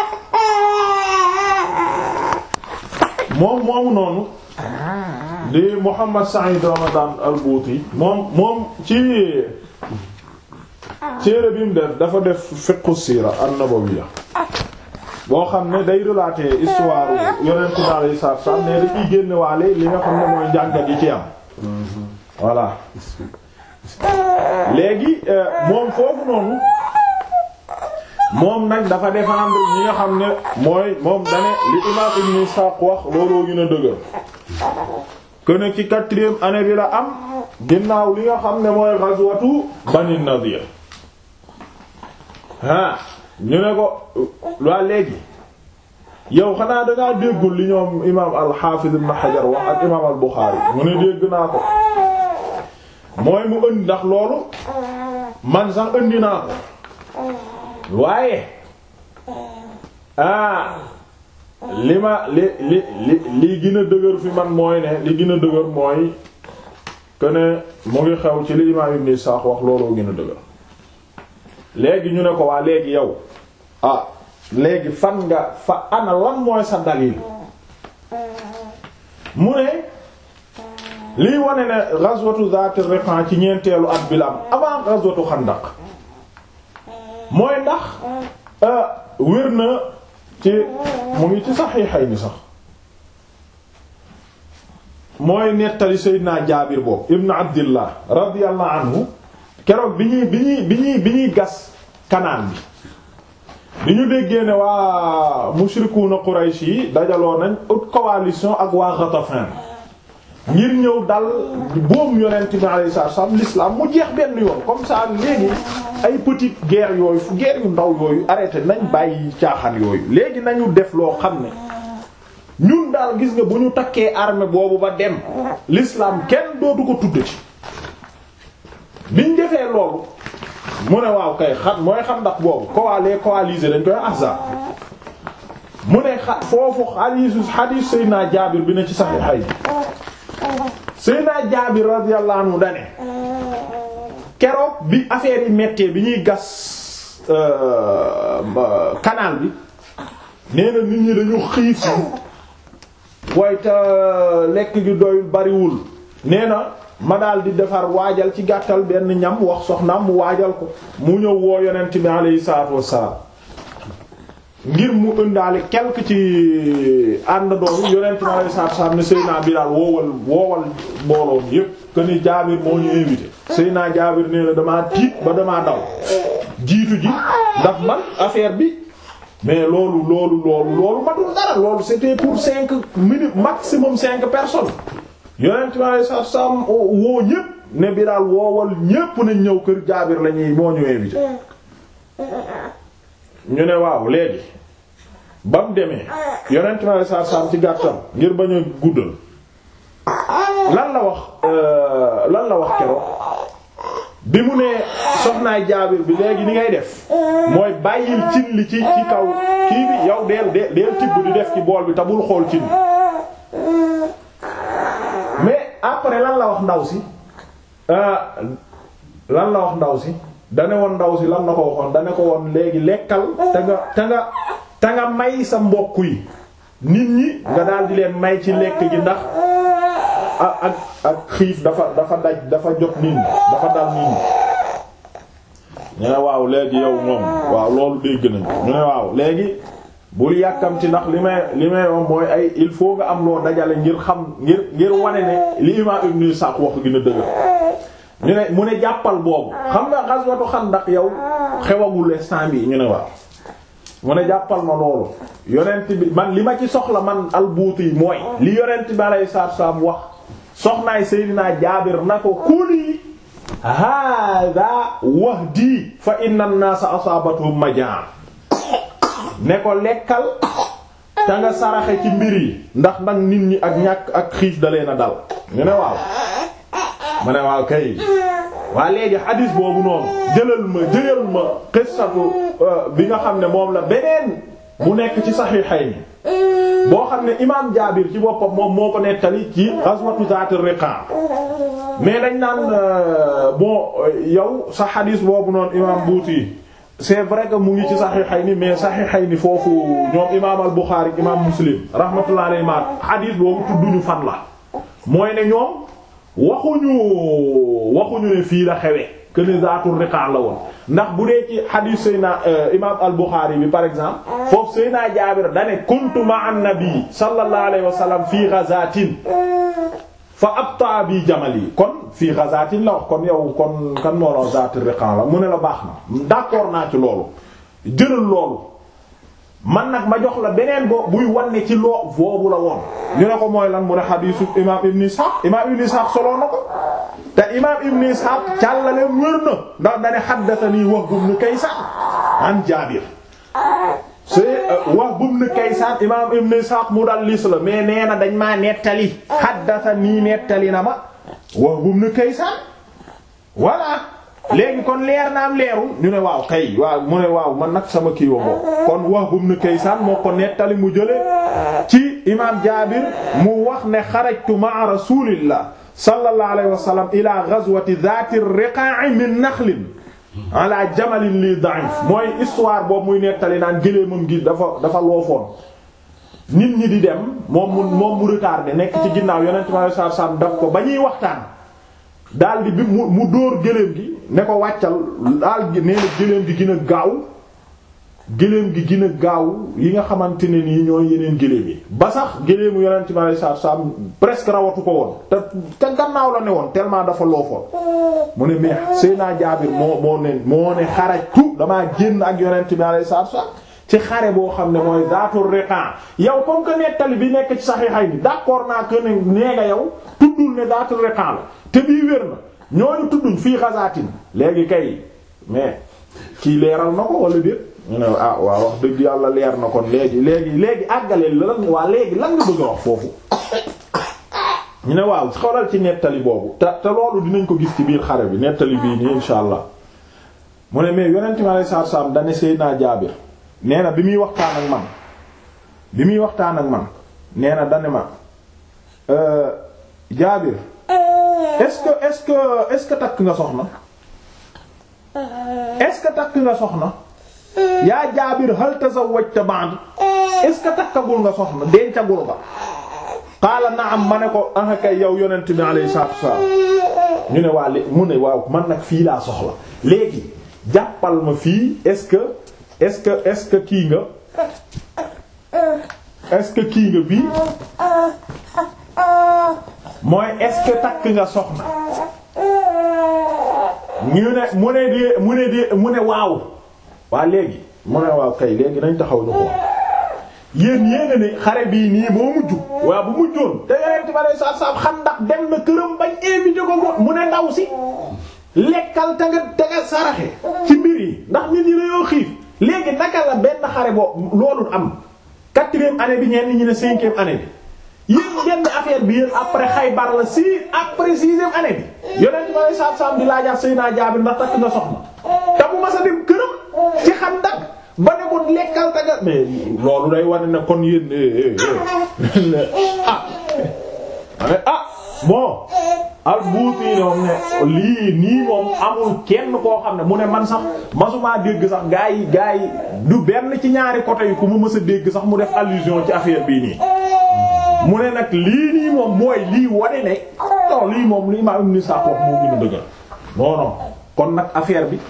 moom moomu noonu di Muhammad Sa'id Ramadan al-Bouti moom moom ci téere bi mu def dafa def fiqhu siira an-nabawiyya boo xam ne day relater histoire yonent bi alayhi salaatu salaam ne dafiy génne waale li nga xam ne mooy njàngat yi ci am voilà léegi moom foofu noonu moom nag dafa défendre ñi nga xam ne mooy moom dane li imam Ibn Ishaq wax looloo gën a dëgër que ne ci quatrième année bi la am ginnaaw li nga xam ne mooy ghazwatu Bani Nadir ah ñu ne ko waa léegi yow xanaa dangaa déggul li ñoom imaam al-Hafiz ibn Hajar wax ak imaam al-Bukhari mu ne dégg naa ko mooy mu ënd ndax loolu man sax ëndi naa ko waaye ah li ma li li li li gën a dëgër fi man mooy ne li gën a dëgër mooy que ne mu ngi xew ci li imaam Ibn Ishaq wax looloo gën a dëgër léegi ñu ne ko waa léegi yow ah léegi fan nga fa ana lan mooy sa dalil mu ne liy wane ne ghazwatu Zaat ar-Riqa ci ñeenteelu at bi la am avant ghazwatu Xandaq mooy ndax wér na ci mu ngi ci Sahihayni sax mooy nettali Seydina Jaabir boobu ibn Abdillah radiyallahu anhu keroog bi ñuy bi ñuy bi ñuy bi ñuy gas kanaan bi bi ñu déggee ne waa mushrikuuna Quraysh yi dajaloo nañ haute coalition ak waa Ghatafan ngir ñëw dal boobu yonent bi alayhi salaam l'islam mu jeex benn yoon comme ça léegi ay petite guerre yooyu fu guerre yu ndaw yooyu arrêté nañ bàyyi caaxaan yooyu léegi nañu def loo xam ne ñun daal gis nga bu ñu takkee armée boobu ba dem l'islam kenn dootu ko tudd ci biñ defee loolu mu ne waaw kay xam mooy xam ndax boobu coalé coalisé dañ koy ahzab mu ne xa foofu xadiisu xadiis Seydina Jaabir bi ne ci Sahihayni Seydina Jaabir radiyallahu anhu dane keroog bi affaire yi méttee bi ñuy gas canal bi nee na nit ñi dañu xiif waaye te lekk gi doyul bariwul nee na ma daal di defar waajal ci gàttal benn ñam wax soxnaam mu waajal ko mu ñëw woo yonent bi alayhi salaatu wassalaam ngir mu ëndaale quelque ci ànd doom yonent bi alayhi salaatu wassalaam ne Seydina Bilaal woowal woowal mbooloo mi yépp que ni Jaabir moo ñu invité Seydina Jaabir nee na damaa tiit ba damaa daw jiitu ji ndax man affaire bi mais loolu loolu loolu loolu matul dara loolu c'était pour cinq minutes maximum cinq personnes yonent bi alei satu salaam woo ñépp ne Bilaal woowal ñépp nañ ñëw kër Jaabir lañuy moo ñu invité ñu ne waaw léegi ba mu demee yonent bi alei satu salaam ci gàttal ngir bañ a guddal lan la wax lan la wax keroog bi mu nee soxnaay Jaabir bi léegi ni ngay def mooy bàyyil cin li ci ci kaw kii bi yow deel deel deel tibb di def ci bool bi te bul xool cin mais après lan la wax ndaw si lan la wax ndaw si dane woon ndaw si lan la ko waxoon dane ko woon léegi lekkal te nga te nga te nga may sa mbokk yi nit ñi nga daal di leen may ci lekk gi ndax ak ak ak xiif dafa dafa daj dafa jot nit ñi dafa dal nit ñi ñu ne waaw léegi yow moom waaw loolu dégg nañu ñu ne waaw léegi bul yàkkamti ndax li may li may wax mooy ay il faut nga am loo dajale ngir xam ngir ngir wane ne li imam Ibn Ishaq wax gën a dëgër ñu ne mu ne jàppal boobu xam nga ghazwatu Xandaq yow xewagul instant bi ñu ne waaw mu ne jàppal ma loolu yonent bi man li ma ci soxla man albuuti mooy li yonent bi alayhi salaatu salaam wax soxnaay Seydina Jaabir na ko kuli hada wahdi fa inna an-naasa asaabatuhum majaa ne ko lekkal te nga saraxe ci mbir yi ndax nag nit ñi ak ñàkk ak xiif da leen a dal ñu ne waaw ma ne waaw kay waa léegi xadiis boobu noonu jëlal ma jëlal ma qissatu bi nga xam ne moom la beneen bu nekk ci Sahihayni boo xam ne imaam Jaabir ci boppam moom moo ko nettali ci ghazwatu Zaat ar-Riqa mais dañ naan bon yow sa xadiis boobu noonu imaam Buuti c'est vrai que mu ngi ci Sahihayni mais Sahihayni foofu ñoom imaam al-Bukhari imaam Muslim rahmatullahi alayhi ma xadiis boobu tudduñu fan la mooy ne ñoom waxuñu waxuñu ne fii la xewe que ne Zaatur Riqa la woon ndax bu dee ci xadiis Seyna imaam al-Bukhari bi par exemple foofu Seyna Jaabir dane kuntu ma'a an-nabi sallallahu alayhi wa sallam fii ghazatin fa abta bi jamali kon fii ghazatin la wax kon yow kon kan moo la Zaatur Riqa la mu ne la baax na d'accord naa ci loolu jëlal loolu man nag ma jox la beneen bo buy wanne ci loo boobu la woon ñu ne ko mooy lan mu ne xadiisu imaam Ibn Ishaq imaam Ibn Ishaq soloo na ko te imaam Ibn Ishaq càllale wér na ndax dane haddathanii Wahb ibn Kaysan an Jaabir c'est Wahb ibn Kaysaan imaam Ibn Ishaq mudallis la mais nee na dañ maa nettali haddathanii nettali na ma Wahb ibn Kaysaan voilà léegi kon leer na am leerul ñu ne waaw kay waaw mu ne waaw man nag sama kii wa kon Wahb ibn Kaysaan moo ko nettali mu jële ci imaam Jaabir mu wax ne xarajtu ma'a Rasuulillah sallallahu alayhi wa sallam ila ghazwati dhaati riqaa'i min nakhlin ala jamalin li da'if mooy histoire boobu muy nettali naan gëléemam gi dafa dafa loofoon nit ñi di dem moom mu moom mu retardé nekk ci ginnaaw yonent bi sallallahu alayhi wasallam daf ko ba ñuy waxtaan daal di bi mu mu dóor gëléem gi ne ko wàccal daal nee na gëléem gi gën a gaaw gëléem gi gën a gaaw yi nga xamante ne nii ñooy yeneen gëléem yi ba sax gëléemu yonent bi sallallahu alayhi wasallam presque rawatu ko woon te te gannaaw la ne woon tellement dafa loofoon mu ne mais Seyna Jaabir moo moo ne moo ne xarajtu damaa génn ak yonent bi alayhi salaatu wasallam ci xare boo xam ne mooy zaatul riqa yow comme que nettali bi nekk ci saxiixay ni d'accord naa que ne nee nga yow tuddul ne zaatul riqa la te bii wér na ñooñu tudduñ fii xasaatin léegi kay mais kii leeral na ko wala déet ñu ne ah waaw wax dëgg yàlla leer na kon léegi léegi léegi àggaleel la lan waa léegi lan nga bëgg a wax foofu ñu ne waaw xoolal ci nettali boobu te te loolu dinañ ko gis ci biir xare bi nettali bii nii insha allah mu ne mais yonent mi alayhi salaatu salaam dane Seydina Jaabir nee na bi muy waxtaan ak man bi muy waxtaan ak man nee na dane ma Jaabir est-ce que est-ce que est-ce que takk nga soxna est-ce que takk nga soxna yaa Jaabir hal tazawwajta ba'd est-ce que takkagul nga soxna dencagul nga qaala naam ma ne ko ah kay yow yonent bi alayhi salaatu wassalaam ñu ne waa li mu ne waaw man nag fii laa soxla léegi jàppal ma fii est-ce que est-ce que est-ce que kii nga est-ce que kii nga bii mooy est-ce que takk nga soxna ñu ne mu ne de mu ne de mu ne waaw waa léegi mu ne waaw kay léegi nañ taxaw ñu ko yéen yéena ne xare bii nii moo mujj waaw bu mujjoon te yeneen ba ne saab saab xam ndax dem na këram bañ invité ko mu ne ndaw si lekkal te nga te nga saraxe ci mbir yi ndax nit ñi dañoo xiif léegi naka la benn xare boo loolu am quatrième année bi ñenn ñi ne cinquième année bi yéen benn affaire bi yéen après Xaybar la si après sixième année bi yonent ba ne saab saab di laajaat Seydina Jaabir ndax takk nga soxna te bu ma sa dem këram ci xam ndax ba ne ko lekkal taga mais loolu day wane ne kon yéen ah ane ah bon albuuti moom ne lii nii moom amul kenn koo xam ne mu ne man sax masumaa dégg sax gaa yi gaa yi du benn ci ñaari côté yi ku mu mës a dégg sax mu def allusion ci affaire bii nii mu ne nag lii nii moom mooy lii wane ne non lii moom lii maa am ni sax wax moo gën a dëggal non non kon nag affaire bi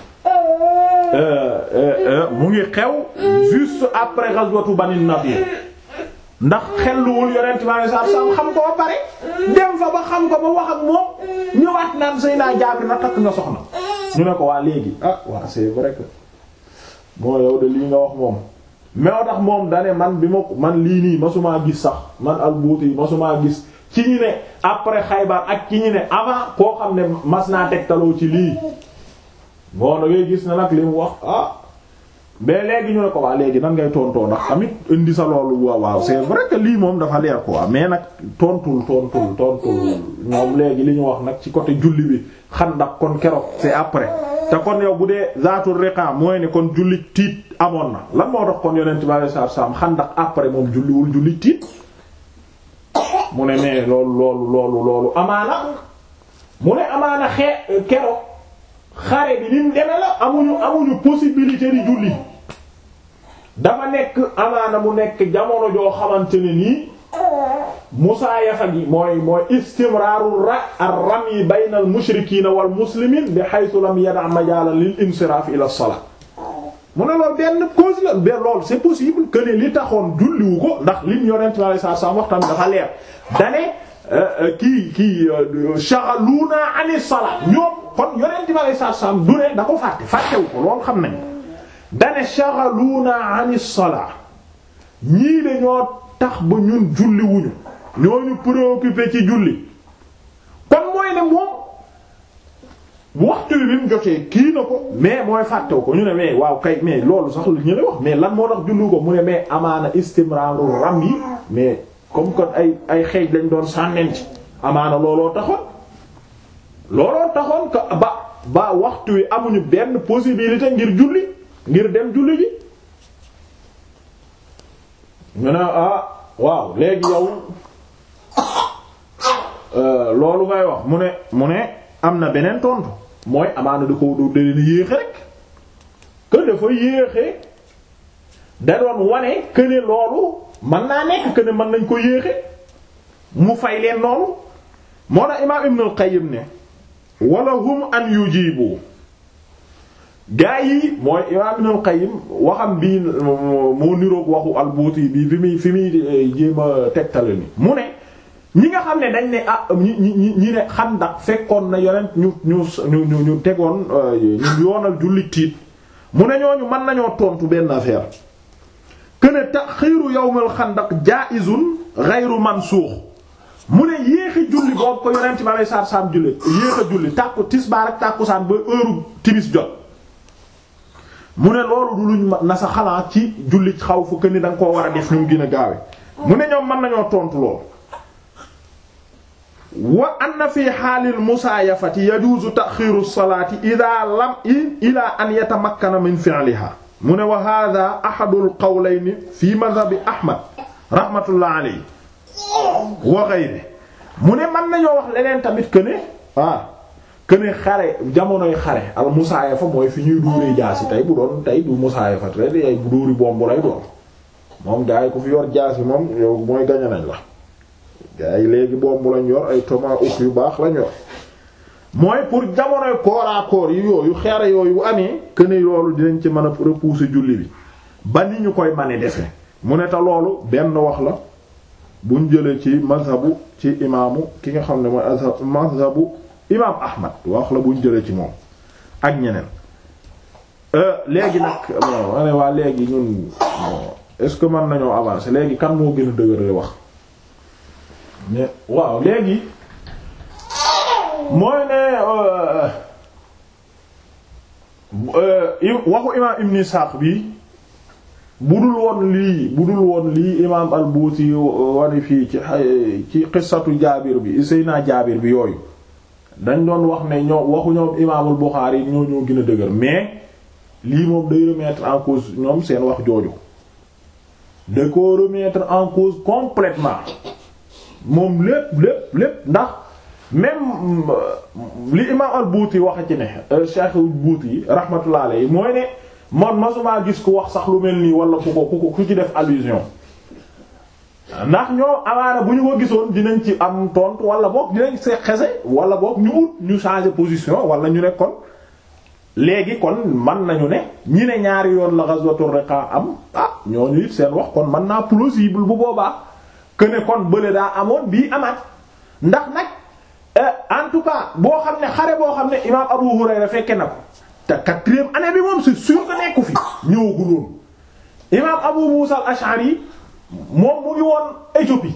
mu ngi xew juste après ghazwatu Bani Nadir ndax xelluwul yonent ma sa sam xam ko ba pare dem fa ba xam ko ba wax ak moom ñëwaat naan Seydina Jaabir na takk nga soxna ñu ne ko waa léegi ah waa c'est vrai que moo yow de lii nga wax moom mais tax moom dane man bi ma man lii nii masumaa gis sax man al-Buuti yi masumaa gis ci ñi ne après Xaybar ak ci ñi ne avant koo xam ne mas naa tegtaloo ci lii bon da ngay gis ne nag li mu wax ah mais léegi ñu ne ko waa léegi nan ngay tontoo ndax tamit indi sa loolu waaw waaw c'est vrai que lii moom dafa leer quoi mais nag tontul tontul tontul ñoom léegi li ñu wax nag ci côté julli bi Xandaq kon keroog c'est après te kon yow bu dee zaatul riqa mooy ne kon julli tiit amoon na lan moo tax kon yonent bi sallallahu alayhi wasallam Xandaq après moom julliwul julli tiit mu ne mais loolu loolu loolu loolu amaana mu ne amaana xee keroog xare bi ni mu deme la amuñu amuñu possibilité di julli dafa nekk amaana mu nekk jamono joo xamante ne nii musaayafa gi mooy mooy istimraaru ra ar-ramy bayna al-mushrikiina wal muslimiin bi haythu lam yada' majaalan lil insiraaf ila as-salaat mu ne loolu benn cause la benn loolu c'est possible que ne li taxoon julliwu ko ndax lim yonent bi sallallahu alayhi wasallam waxtaan dafa leer dane kii kii shaghaluuna ani salaat ñoom kon yonent bi alayhi salaam du ne da ko fàtte fàttewu ko loolu xam nañ dane shaghaluuna ani salaat ñii de ñoo tax ba ñun julli wuñu ñoo ñu préoccupé ci julli kon mooy ne moom waxtu bi bi mu jotee kii na ko mais mooy fàttew ko ñu ne mais waaw kay mais loolu sax lu ñu ne wax mais lan moo tax jullu ko mu ne mais amaana istimraaru ram yi mais comme que ay ay xeej lañ doon sànnenti amaana looloo taxoon looloo taxoon que ba ba waxtu wi amuñu benn possibilité ngir julli ngir dem julli ji ñu ne ah waaw léegi yow loolu ngay wax mu ne mu ne am na beneen tontu mooy amaana da ko da leen yéexe rek que dafa yéexe da doon wane que ne loolu mën naa nekk que ne mën nañ ko yéexe mu fay leen noonu moo na imaam Ibn al-Qayyim ne wala hum an yujibu gaa yi mooy imaam Ibn al-Qayyim waxam bii moo niroog waxu al-Buuti bi fi muy fi muy jéem a tegtale ni mu ne ñi nga xam ne dañ ne ah ñi ñi ñi ne Xandaq fekkoon na yonent ñu ñu ñu ñu tegoon ñu yoonal jullit tiit mu ne ñooñu mën nañoo tontu benn affaire que ne taxiiru yawmal Xandaq jaa'izun ghayru mansuux mu ne yéexi julli boobu ko yonent ma lay saar saam julli yéex a julli tàkku tisbaar ak tàkkusaan ba heure timis jot mu ne loolu du luñ na sa xalaat ci julli xaw fu que ni da nga koo war a def ñu gën a gaawe mu ne ñoom mën nañoo tontu lool wa anna fi xaalil musaayafati yajuuzu taxiiru salaati idaa lam ilaa an yatamakkana min fi'lihaa mu ne wa haadaa ahadul qawlayni fi madhabi Ahmad rahmatullah alayhi wa ghayrihi mu ne mën nañoo wax leneen tamit que ne ah que ne xare jamonoy xare al musaayafa mooy fi ñuy dóoree jaasi tey bu doon tey du musaayafa tey day bu dóori bomb lay doon moom gaa yi ku fi yor jaasi moom yow mooy gañe nañ la. gaa yi léegi bombu lañ yor ay tomahawk yu baax lañ yor mooy pour jamonoy corps à corps yi yooyu xeere yooyu bu amee que ne loolu dinañ ci mën a repousser julli bi ba ni ñu koy mane defe mu ne te loolu benn wax la buñ jëlee ci mazhabu ci imaamu ki nga xam ne mooy mazhabu imaam Ahmad wax la buñ jëlee ci moom ak ñeneen léegi nag ma ne waa léegi ñun est-ce que mën nañoo avancer léegi kan moo gën a dëgër wax mais waaw léegi mooy ne waxu imaam Ibn Ishaq bi budul woon lii budul woon lii imaam al-Buuti wani fii ci ci qissatu Jaabir bi Seyna Jaabir bi yooyu dañ doon wax ne ñoo waxu ñoom imaamul Buxaari ñoo ñoo gën a dëgër mais lii moom day remettre en cause ñoom seen wax jooju da ko remettre en cause complètement moom lépp lépp lépp ndax même li imaam al buuti wax ci ne cheikh buuti yi rahmatullah alayhi mooy ne man masumaa gis ku wax sax lu mel nii wala ku ko ku ko ku ci def allusion ndax ñoo amaana bu ñu ko gisoon dinañ ci am tontu wala boog dinañ see xese wala boog ñu ut ñu changer position wala ñu ne kon léegi kon man nañu ne ñi ne ñaari yoon la ghazwatur riqa am ah ñooñu it seen wax kon mën naa plausible bu boobaa que ne kon bële daa amoon bii amaat ndax nag en tout cas boo xam ne xare boo xam ne imaam Abu Hurayra fekke na ko te quatrième année bi moom c'est sûr que nekku fi ñëwagul woon imaam Abu Musa al-Ash'ari moom mu ngi woon Éthiopie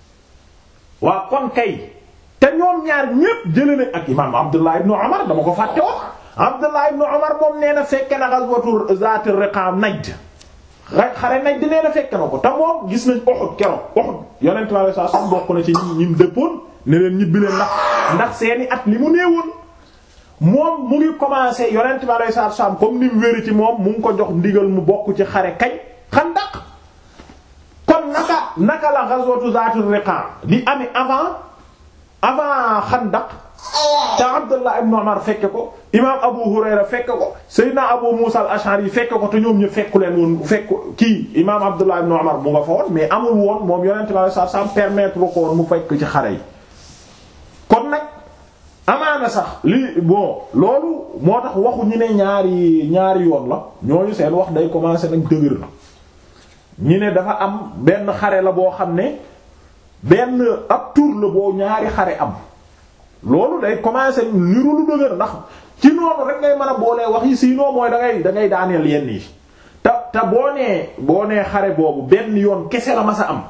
waa kon kay te ñoom ñaar ñépp jëlee nañ ak imaam Abdullah ibn Umar dama ko fàtte wax Abdullah ibn Umar moom nee na fekke na ghazwatu Zaat ar-Riqa Najd xare Najd nee na fekke na ko te moom gis nañ Uhud keroog Uhud yonent bi sallallahu alayhi wasallam bokk na ci ñi ñi dëppoon ne leen ñibbi leen ndax ndax seeni at li mu néewoon moom mu ngi commencé yonent bi sallallahu alayhi wasallam comme ni mu wéri ci moom mu ngi ko jox ndigal mu bokk ci xare kañ Xandaq kon naka naka la ghazwatu Zaat ar-Riqa di amee avant avant Xandaq te Abdullah ibn Umar fekke ko imaam Abu Hurayra fekke ko Seydina Abu Musa al-Ash'ari fekke ko te ñoom ñu fekku leen woon fekk kii imaam Abdullah ibn Umar mu nga fa woon mais amul woon moom Yonent bi sallallahu alayhi wasallam permettre ko woon mu fekk ci xare yi. kon nag amaana sax li bon loolu moo tax waxu ñu ne ñaari ñaari yoon la ñooñu seen wax day commencer nag dëgër na ñi ne dafa am benn xare la boo xam ne benn ab tur la boo ñaari xare am. loolu day commencer niru lu dëgër ndax ci noonu rek ngay mën a boolee wax yi sinon mooy da ngay da ngay daaneel yenn yi te te boo nee boo nee xare boobu benn yoon kese la ma sa am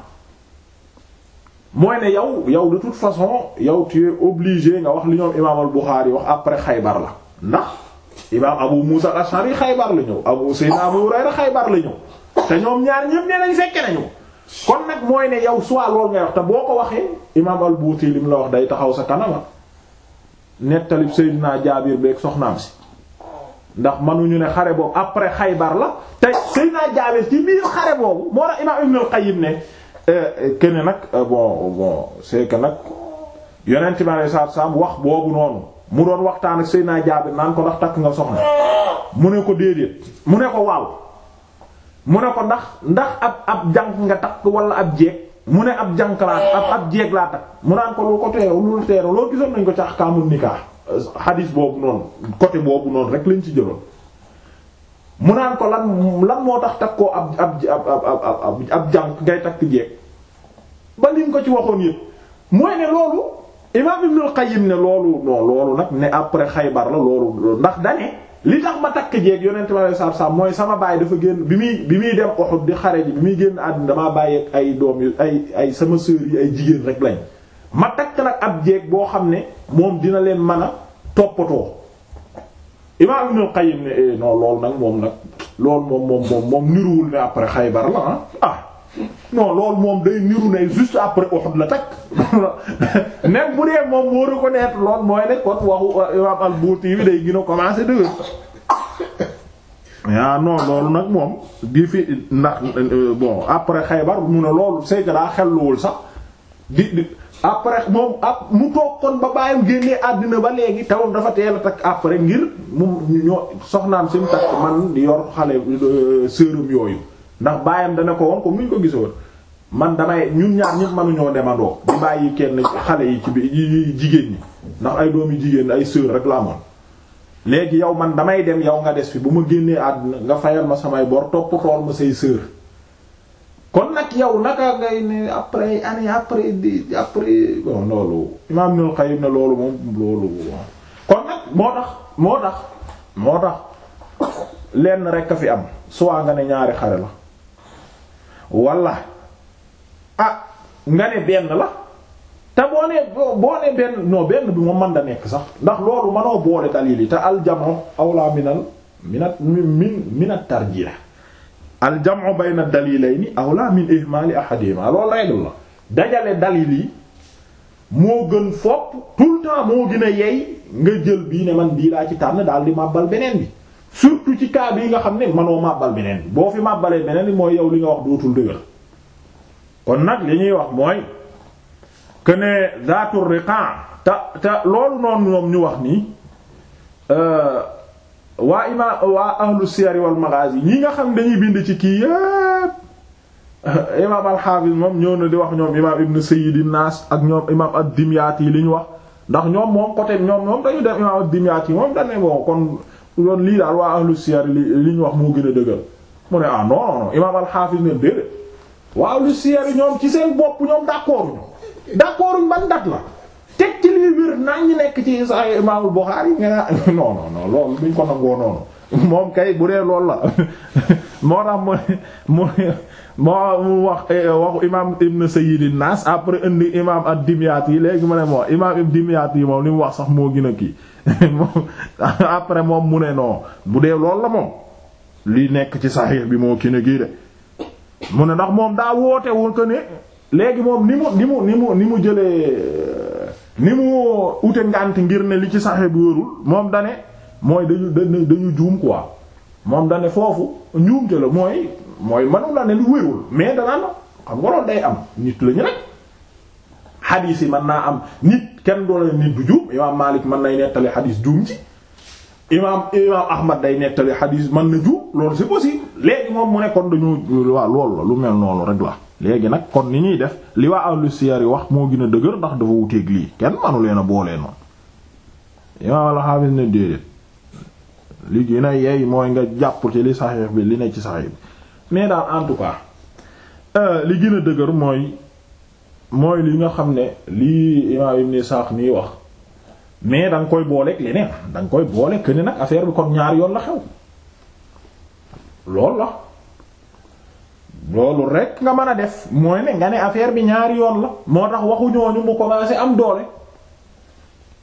mooy ne yow yow de toute façon yow tu es obligé nga wax li ñoom imaam al Bukhari wax après Xaybar la ndax imaam Abu Musa al-Ash'ari Xaybar la ñëw Abu Sayyidina Abu Hurayra Xaybar la ñëw te ñoom ñaar ñëpp nee nañ fekke nañu kon nag mooy ne yow soit loolu ngay wax te boo ko waxee imaam al-Buuti li mu la wax day taxaw sa kanama nettalib Seydina Jaabir beeg soxnaam si ndax mënuñu ne xare boobu après Xaybar la te Seydina Jaabir ci biir xare boobu moo tax imaam Ibn al-Qayyim ne que ne nag bon bon c'est que nag yonent bi alayhi salaatu salaam wax boobu noonu mu doon waxtaan ak Seydina Jaabir naan ko ndax takk nga soxna mu ne ko déedéet mu ne ko waaw mu ne ko ndax ndax ab ab jànk nga takk wala ab jeeg mu ne ab jànk laa ab ab jeeg laa takk mu naan ko lu ko teeru lu teeru loolu gisoon nañ ko ci ahkaamul nikah xadiis boobu noonu côté boobu noonu rek lañ ci jëloon mu naan ko lan lan moo tax takk koo ab ab ab ab ab jànk ngay takk jeeg ba lim ko ci waxoon yëpp mooy ne loolu imaam Ibnul Qayyim ne loolu non loolu nag ne après Xaybar la loolu ndax dane li tax ma takk jeeg yonent ma lay saab mooy sama baay dafa génn bi muy bi muy dem Uhud di xare ji bi muy génn àddina damaa bàyyi ay doom yu ay ay sama sœur yi ay jigéen rek lañ ma takk nag ab jeeg boo xam ne moom dina leen mën a toppatoo imaam Ibnul Qayyim ne non loolu nag moom nag loolu moom moom moom moom niruwul ne après Xaybar la ah ah non loolu moom day niru ne juste après Uhud la takk même bu dee moom moo reconnaître lool mooy ne kon waxu imam al-Buuti bi day gën a commencer dëgër ah non loolu nag moom di fi ndax bon après Xaybar mu ne loolu c'est que daa xelluwul sax di di après moom ab mu toog kon ba bàyyam génnee àddina ba léegi tawam dafa teel a takk après ngir mu ñoo soxnaam si mu takk man di yor xale sërëm yooyu ndax bàyyam dana ko woon comme ni ñu ko gisoon man damay ñun ñaar ñëpp mënuñoo demandoo di bàyyi kenn xale yi ci bi jigéen ñi ndax ay doomi jigéen ay sœur rek la amoon léegi yow man damay dem yow nga des fi bu ma génnee àdduna nga fayal ma samay bor topp tool ma say sœur kon nag yow naka ngay ne après année après di après bon loolu Imaam Ibnul Qayyim ne loolu moom loolu kon nag moo tax moo tax moo tax lenn rek a fi am soit nga ne ñaari xare la walla ah nga ne benn la te boo nee boo nee benn non benn bi moom mën da nekk sax ndax loolu mënoo boole dalil yi te aljamu awla minal minat min minat tarjih aljamu bayna dalilayni awla min ihmali ahadihima loolu règle la dajale dalil yi moo gën fopp tout le temps moo gën a yey nga jël bii ne man bii laa ci tànn daal di màbbal beneen bi surtout ci cas yi nga xam ne mënoo màbbal beneen bi boo fi màbbalee beneen bi mooy yow li nga wax dootul dëgër kon nag li ñuy wax mooy que ne zaatur riqa te te loolu noonu ñoom ñu wax nii waa ima waa ahlu siyar wal maghazi ñi nga xam dañuy bind ci kii yépp imaam al-Hafiz moom ñëw na di wax ñoom imaam ibn Sayyid an-Nas ak ñoom imaam ad-Dimyati yi li ñu wax ndax ñoom moom côté ñoom ñoom dañu dem imaam ad-Dimyati moom dañ ne bon kon loolu lii daal waa ahlu siyar li li ñu wax moo gën a dëgër mu ne ah non non non imaam al-Hafiz ne déedéet waa ahlu siyar ñoom ci seen bopp ñoom d'accord ñu d'accord ban dat la teg ci lii wér naa ñu nekk ci Sahih Imaamul Bukhari nga ne non non non loolu duñ ko nangoo noonu moom kay bu dee loolu la moo tax mu mu mu wax waxu imaam Ibn Sayyid an-Nas après indi imaam ad-Dimyati yi léegi ma ne moo imaam ad-Dimyati yi moom li mu wax sax moo gën a kii moom après moom mu ne non bu dee loolu la moom lii nekk ci Sahih bi moo kii a kii de mu ne ndax moom daa woote woon que ne. léegi moom ni mu ni mu ni mu ni mu jëlee ni mu ute ngànt ngir ne li ci saxe bi wërul moom dane mooy dañu dañu dañu juum quoi moom dane foofu njuumte la mooy mooy manu la ne lu wérul mais danaa na xam nga loolu day am nit lañu rek xadiis yi mën naa am nit kenn doole nit du juum imaam Maalik mën nay nettali xadiis juum ci imaam imaam Ahmad day nettali xadiis mën na juum loolu c'est possible léegi moom mu ne kon dañu waaw loolu la lu mel noonu rek la léegi nag kon ni ñuy def li waa ahlu siyar yi wax moo gën a dëgër ndax dafa wuteeg lii kenn manu leen a boolee noonu imaam al-Hafiz ne déedéet li gën a yey mooy nga jàpp ci li saxiix bi li ne ci saxiix bi mais daal en tout cas li gën a dëgër mooy mooy li nga xam ne lii imaam Ibn Isaaq nii wax mais da nga koy booleeg leneen da nga koy boole que ne nag affaire bi kon ñaar yoon la xew loolu la loolu rek nga mën a def mooy ne nga ne affaire bi ñaari yoon la moo tax waxu ñooñu mu commencé am doole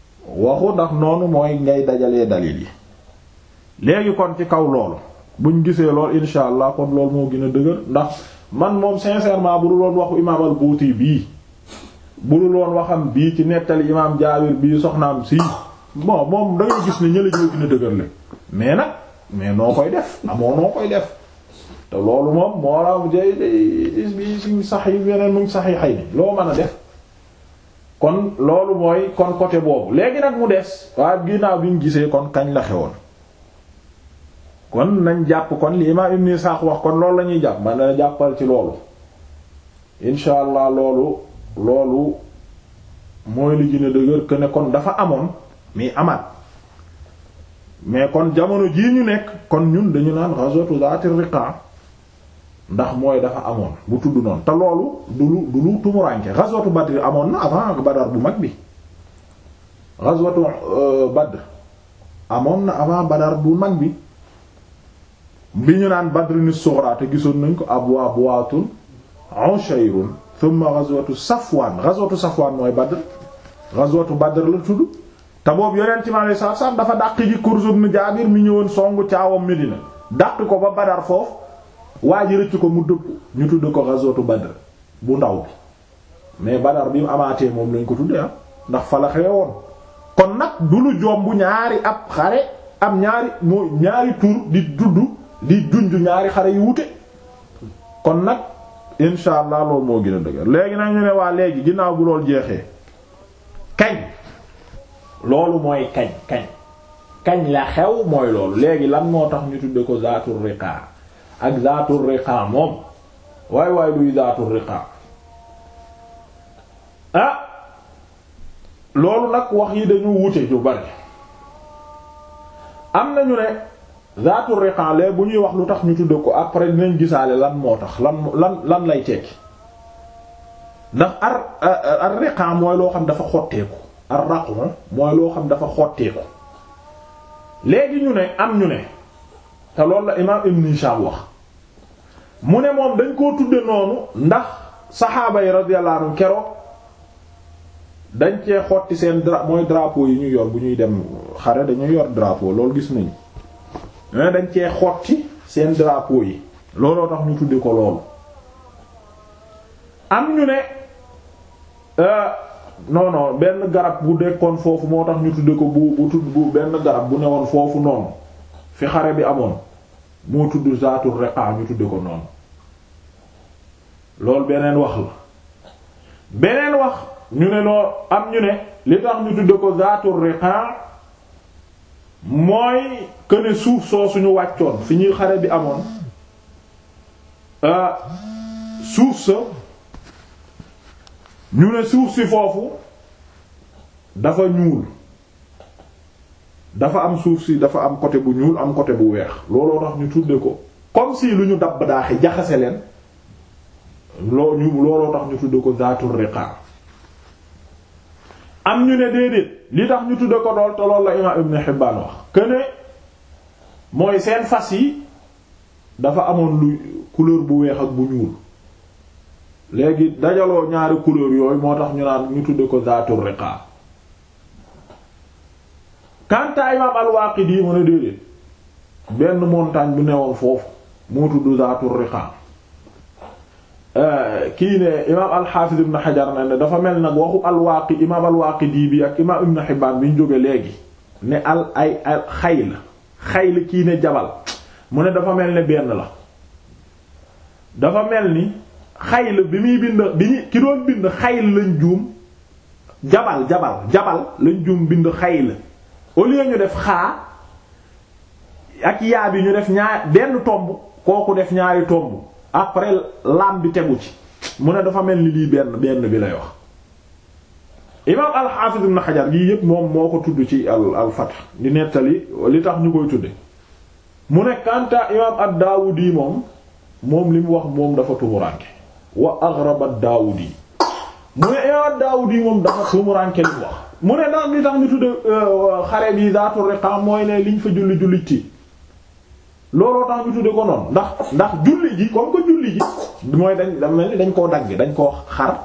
waxu ndax noonu mooy ngay dajalee dalil yi léegi kon ci kaw loolu buñ gisee lool insha allah kon loolu moo gën a dëgër ndax man moom sincèrement bu dul woon waxu imaam al-Buuti bii bu dul woon waxam bii ci nettali imaam Jaabir bii soxnaam si bon moom da ngay gis ne ñële ñoo gën a dëgër le mais nag mais noo koy def amoo noo koy def te loolu moom moo la jay bi suñ sax yi yeneen mu ngi sax yi xëy ni loo mën a def kon loolu mooy kon côté boobu léegi nag mu des waaye ginnaaw bi ñu gisee kon kañ la xewoon kon nañ jàpp kon li imaam Ibn Ishaq wax kon loolu la ñuy jàpp man na jàppal ci loolu insha allah loolu loolu mooy li gën a dëgër que ne kon dafa amoon mais amaat mais kon jamono jii ñu nekk kon ñun dañu naan ghazwatu zaati riqa ndax mooy dafa amoon bu tudd noonu te loolu du lu du lu tumuranke ghazwatu Badr amoon na avant Badar bu mag bi ghazwatu Badr amoon na avant Badar bu mag bi bi ñu naan Badrin sughra te gisoon nañ ko abwa buwaatun ushayrun thumma ghazwatu Safwan ghazwatu Safwan mooy Badr ghazwatu Badr la tudd te boobu yonent mi alayhi salaatu salaam dafa dàq ji Kurz ibn Jaabir mi ñëwoon songu caawam Medina dàq ko ba Badar foofu waa ji rëcc ko mu dëpp ñu tudd ko ghazwatu Badr bu ndaw bi mais Badar bi mu amaatee moom lañ ko tuddee ah ndax fa la xewe woon kon nag du lu jomb ñaari ab xare am ñaari moo ñaari tur di tudd di junj ñaari xare yu wute kon nag insha allah loolu moo gën a dëgër léegi nag ñu ne waa léegi ginnaaw bu loolu jeexee kañ loolu mooy kañ kañ kañ la xew mooy loolu léegi lan moo tax ñu tudde ko zaatul riqa ak zaatul riqa moom waay waay luy zaatul riqa ah loolu nag wax yi dañu wute yu bari am nañu ne zaatul riqa lee bu ñuy wax lu tax ñu tudde ko après dinañ gisaale lan moo tax lan lan lan lay tekki ndax ar ar riqa mooy loo xam dafa xotteeku ar raqu mooy loo xam dafa xotteeku léegi ñu ne am ñu ne te loolu la imaam Ibn Hisham wax mu ne moom dañ koo tudde noonu ndax saxaaba yi radiyallahu anhum keroog dañ cee xotti seen dra mooy drapeau yi ñu yor bu ñuy dem xare dañuy yor drapeau loolu gis nañu mais dañ cee xotti seen drapeau yi looloo tax ñu tudde ko loolu am ñu ne non non benn garab bu dekkoon foofu moo tax ñu tudde ko bu bu tudd bu benn garab bu newoon foofu noonu fi xare bi amoon moo tudd zaatul riqa ñu tudde ko noonu loolu beneen wax la beneen wax ñu ne noo am ñu ne li tax ñu tudde ko zaatul riqa mooy que ne suuf soo suñu wàccoon fi ñuy xare bi amoon suuf sa ñu ne suuf si foofu dafa ñuul dafa am suuf si dafa am côté bu ñuul am côté bu weex looloo tax ñu tudde ko comme si lu ñu dabb daaxe jaxase leen loo ñu looloo tax ñu tudde ko zaatul riqa am ñu ne déedéet li tax ñu tudde ko lool te lool la imaam Ibn Hibbaan wax que ne mooy seen fas yi dafa amoon lu couleur bu weex ak bu ñuul léegi dajaloo ñaari couleur yooyu moo tax ñu naan ñu tudde ko zaatul riqa kanta imaam al-Waaqidi mu ne déedéet benn montagne bu newoon foofu moo tudd zaatul riqa kii ne imaam al-Hafiz ibn Hajar na ne dafa mel nag waxu al-Waaqi imaam al-Waaqidi bi ak imaam Ibn Hibbaan bi ñu jóge léegi ne al ay al xayl xayl kii ne jabal mu ne dafa mel ne benn la dafa mel ni xayl bi muy bind bi ñu ki doon bind xayl lañ juum jabal jabal jabal lañ juum bind xayl au lieu ñu def xaa ak yaa bi ñu def ñaar benn tomb kooku def ñaari tomb après lam bi tegu ci mu ne dafa mel ni lii benn benn bi lay wax imaam al-Hafiz ibn Hajar gii yépp moom moo ko tudd ci al al Fath di nettali li tax ñu koy tudde mu ne kanta imaam ad-Dawudi moom moom li mu wax moom dafa tumuranke wa aghrab ad-Dawudi mu ne imaam ad-Dawudi moom dafa tumuranke li mu wax mu ne ndax li tax ñu tudde xare bi zaatu riqa mooy ne liñ fa julli julli ci looloo tax ñu tudde ko noonu ndax ndax julli ji comme que julli ji mooy dañ da mel ni dañ koo dagg dañ koo xar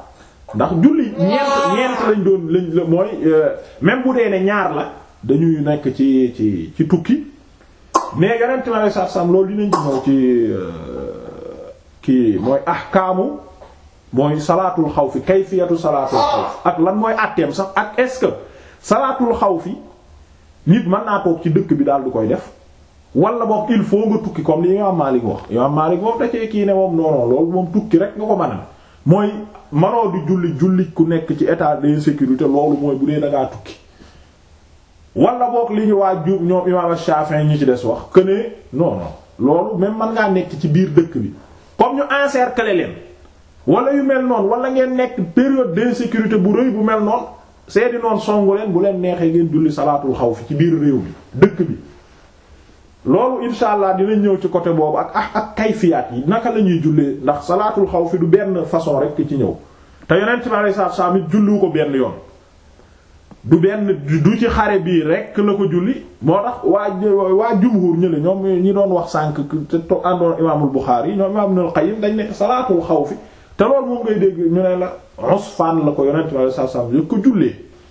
ndax julli ñeent ñeent lañ doon lañ mooy même bu dee ne ñaar la dañuy nekk ci ci ci tukki mais yonent mi alayhi salaatu salaam loolu dinañ ci ñëw ci kii mooy ahkaamu mooy salaatul xawfi kayfiyatu salaatul xawf ak lan mooy àtteem sax ak est-ce que salaatul xawfi nit mën naa toog ci dëkk bi daal du koy def wala boog il faut nga tukki comme li Imaam Maalik wax Imaam Maalik moom da cee kii ne moom non non loolu moom tukki rek nga ko mën a mooy manoo di julli julli ku nekk ci état d'insécurité loolu mooy bu dee da ngaa tukki. wala boog li ñu waa ju ñoom Imaam Shafi'i ñi ci des wax que ne non non loolu même mën ngaa nekk ci biir dëkk bi comme ñu encercler leen. wala yu mel noonu wala ngeen nekk période d'insécurité bu rëy bu mel noonu seedi noonu songu leen bu leen neexee ngeen julli salaatul xawfi ci biir réew mi dëkk bi loolu insha allah dinañ ñëw ci côté boobu ak ak ak kayfiyaat yi naka la ñuy jullee ndax salaatul xawfi du benn façon rek ci ñëw te yonent bi alayhi salaatu salaam it julliwu ko benn yoon du benn du ci xare bii rek la ko julli moo tax waa waa jumhur ñële ñoom ñi doon wax sànq te to àndoon imaamul Buxaari ñoom imaam Ibnul Qayyim dañ ne salaatul xawfi te loolu moom ngay dégg ñu ne la Usfaan la ko yonent bi saa saa yëg ko jullee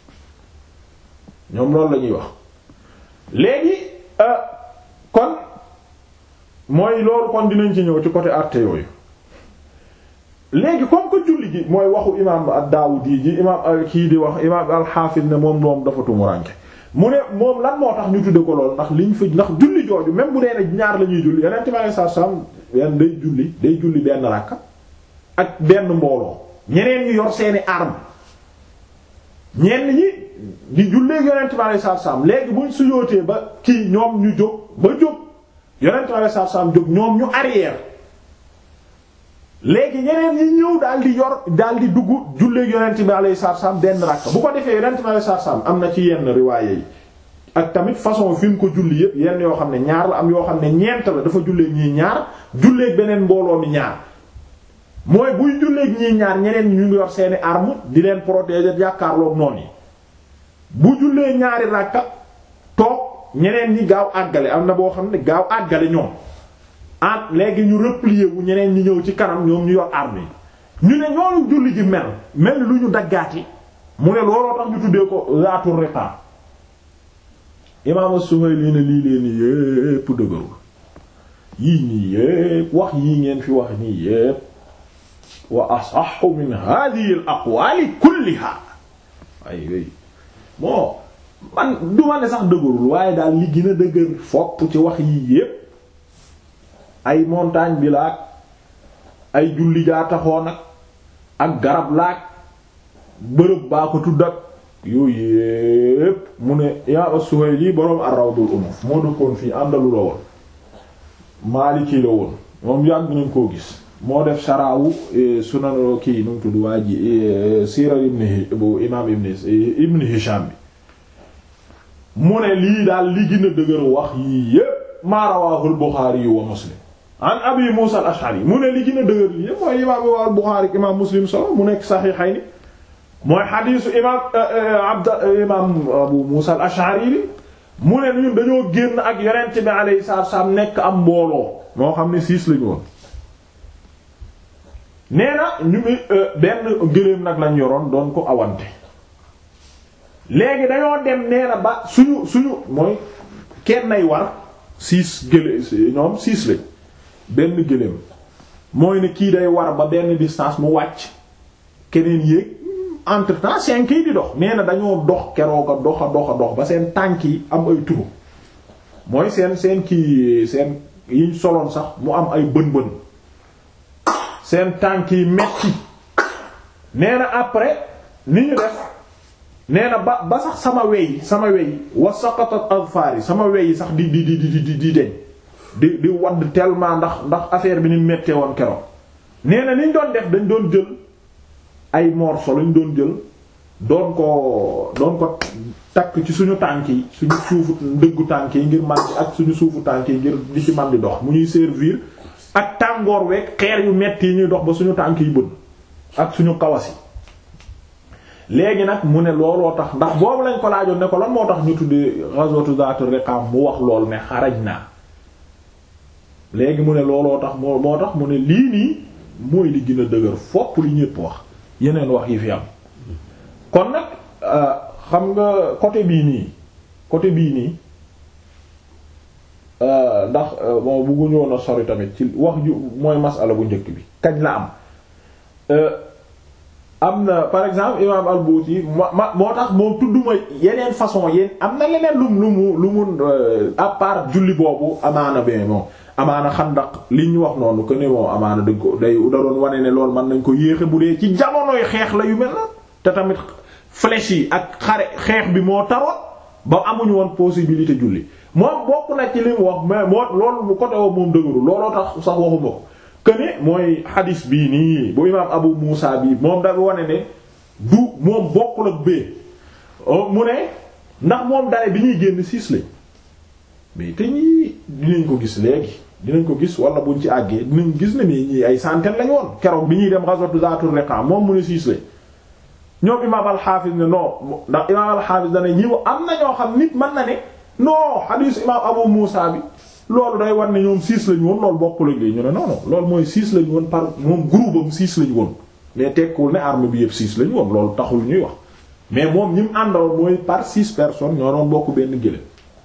ñoom loolu la ñuy wax léegi kon mooy loolu kon dinañ ci ñëw ci côté arte yooyu léegi comme que julli ji mooy waxu imaam ad-Daawudi ji imaam kii di wax imaam al-Hafiz ne moom moom dafa tumuranke mu ne moom lan moo tax ñu tudde ko lool ndax liñ fa ndax julli jooju même bu dee ne ñaar la ñuy julli yonent bi saa saa benn day julli day julli benn rakka ak benn mbooloo ñeneen ñi yor seeni arme ñenn ñi di jullee yonent bi alayhi salaatu salaam léegi buñ suyootee ba kii ñoom ñu jóg ba jóg yonent bi alayhi salaatu salaam jóg ñoom ñu arrière léegi ñeneen ñi ñëw daal di yor daal di dugg jullee yonent bi alayhi salaatu salaam benn rakk bu ko defee yonent bi alayhi salaatu salaam am na ci yenn riwaaye yi ak tamit façon fi mu ko julli yépp yenn yoo xam ne ñaar la am yoo xam ne ñeent la dafa jullee ñii ñaar jullee beneen mbooloo mi ñaar mooy buy julleeg ñii ñaar ñeneen ñu ngi yor seeni arme di leen protéger jàkkaarloog noonu yi bu jullee ñaari ràkka toog ñeneen ñi gaaw àggale am na boo xam ne gaaw àggale ñoom ah léegi ñu replier wu ñeneen ñi ñëw ci kanam ñoom ñu yor arme yi ñu ne ñoonu julli ji mel mel lu ñu daggaati mu ne looloo tax ñu tuddee ko zaatul riqa imaam Suhayli ne lii leen yépp dëgërul yii nii yépp wax yii ngeen fi wax nii yépp wa asaxu min hadihi al aqwali kulliha ay wéy bon man du ma ne sax dëgërul waaye daal li gën a dëgër fopp ci wax yii yépp ay montagne bi laak ay julli jaa taxoon nag ak garab laak bërëb baa ko tudd ak yooyu yépp mu ne imaam as-Suhayli boroom ar-Rawdul Unuf moo dëkkoon fii àndalu la woon Maliki la woon moom yàgg nañ koo gis moo def sharaawu sunan kii nu mu tudd waa ji siira ibn bu imaam ibn ibn Hisham bi mu ne lii daal li gën a dëgër wax yii yépp maa rawaahu al-Bukhari wa Muslim an Abi Musa al-Ash'ari mu ne li gën a dëgër lii yépp mooy imaam al-Bukhari imaam Muslim solo mu nekk Sahihayni mooy xadiisu imaam abd imaam Abu Musa al-Ash'ari bi mu ne ñun dañoo génn ak yonent bi alayhi salaatu wa salaam nekk am mbooloo moo xam ne siis lañu woon nee na ñu ngi benn gëléem nag lañ yoroon doon ko awante léegi dañoo dem nee na ba suñu suñu mooy kenn nay war siis gëlé ñoom siis lañ benn gëléem mooy ne kii day war ba benn distance mu wàcc keneen yéeg entre temps cinq yi di dox nee na dañoo dox keroog a dox a dox a dox ba seen tànk yi am ay turu mooy seen seen kii seen yiñ soloon sax mu am ay bën bën seen tànk yi metti nee na après ni ñu def nee na ba ba sax sama wey sama wey wa saqatat azfar yi sama wey yi sax di di di di di di deñ di di wadd tellement ndax ndax affaire bi ni mettee woon keroog nee na niñ doon def dañ doon jël ay morceaux lañ doon jël doon ko doon ko takk ci suñu tànk yi suñu suufu ndëggu tànk yi ngir man ak suñu suufu tànk yi ngir di ci man di dox mu ñuy servir ak tàngoor weeg xeer yu metti yi ñuy dox ba suñu tànk yi bën ak suñu kawas yi léegi nag mu ne looloo tax ndax boobu lañ ko laajoon ne ko lan moo tax ñu tuddee ghazwatu Zaatu Riqaam mu wax lool ne xaraj naa léegi mu ne looloo tax moo moo tax mu ne lii nii mooy li gën a dëgër fopp li ñépp wax yeneen wax yi fi am kon nag xam nga côté bii nii côté bii nii ndax bon bëgguñu woon a sori tamit ci wax ju mooy masala bu njëkk bi kañ la am am na par exemple imam al-Buti ma ma moo tax moom tudduma yeneen façon yéen am na leneen lum lu mu lu mu à part julli boobu amaana be moom amaana xandaq li ñu wax noonu que ne moom amaana dañ ko day da doon wane ne loolu mën nañ ko yéexe bu dee ci jamonoy xeex la yu mel na te tamit flèche yi ak xare xeex bi moo taroon ba amuñu woon possibilité julli moom bokk na ci li mu wax mais moo loolu bu côté woo moom dëgëru looloo tax sax waxuma ko que ne mooy xadis bii nii bu imaam Abu Muusa bii moom dafa wane ne du moom bokkul ak bee mu ne ndax moom dane bi ñuy génn siis lañ mais te ñii dinañ ko gis léegi dinañ ko gis wala buñ ci àggee dinañ gis ne nii ñii ay centaine lañ woon keroog bi ñuy dem ghazwatu Zaatur Riqa moom mu ne siis lañ ñoom imaam al-Hafiz ne non ndax imaam al-Hafiz dane ñi am na ñoo xam nit mën na ne non xadiis imaam Abu Muusa bi loolu day war ne ñoom six lañu woon loolu bokkul ak lii ñu ne non non loolu mooy six lañu woon par moom groupe am six lañu woon mais tekkuwul ne arme bi yëpp six lañu woon loolu taxul ñuy wax mais moom ñi mu àndaloon mooy par six personnes ñoo doon bokk benn gëléem.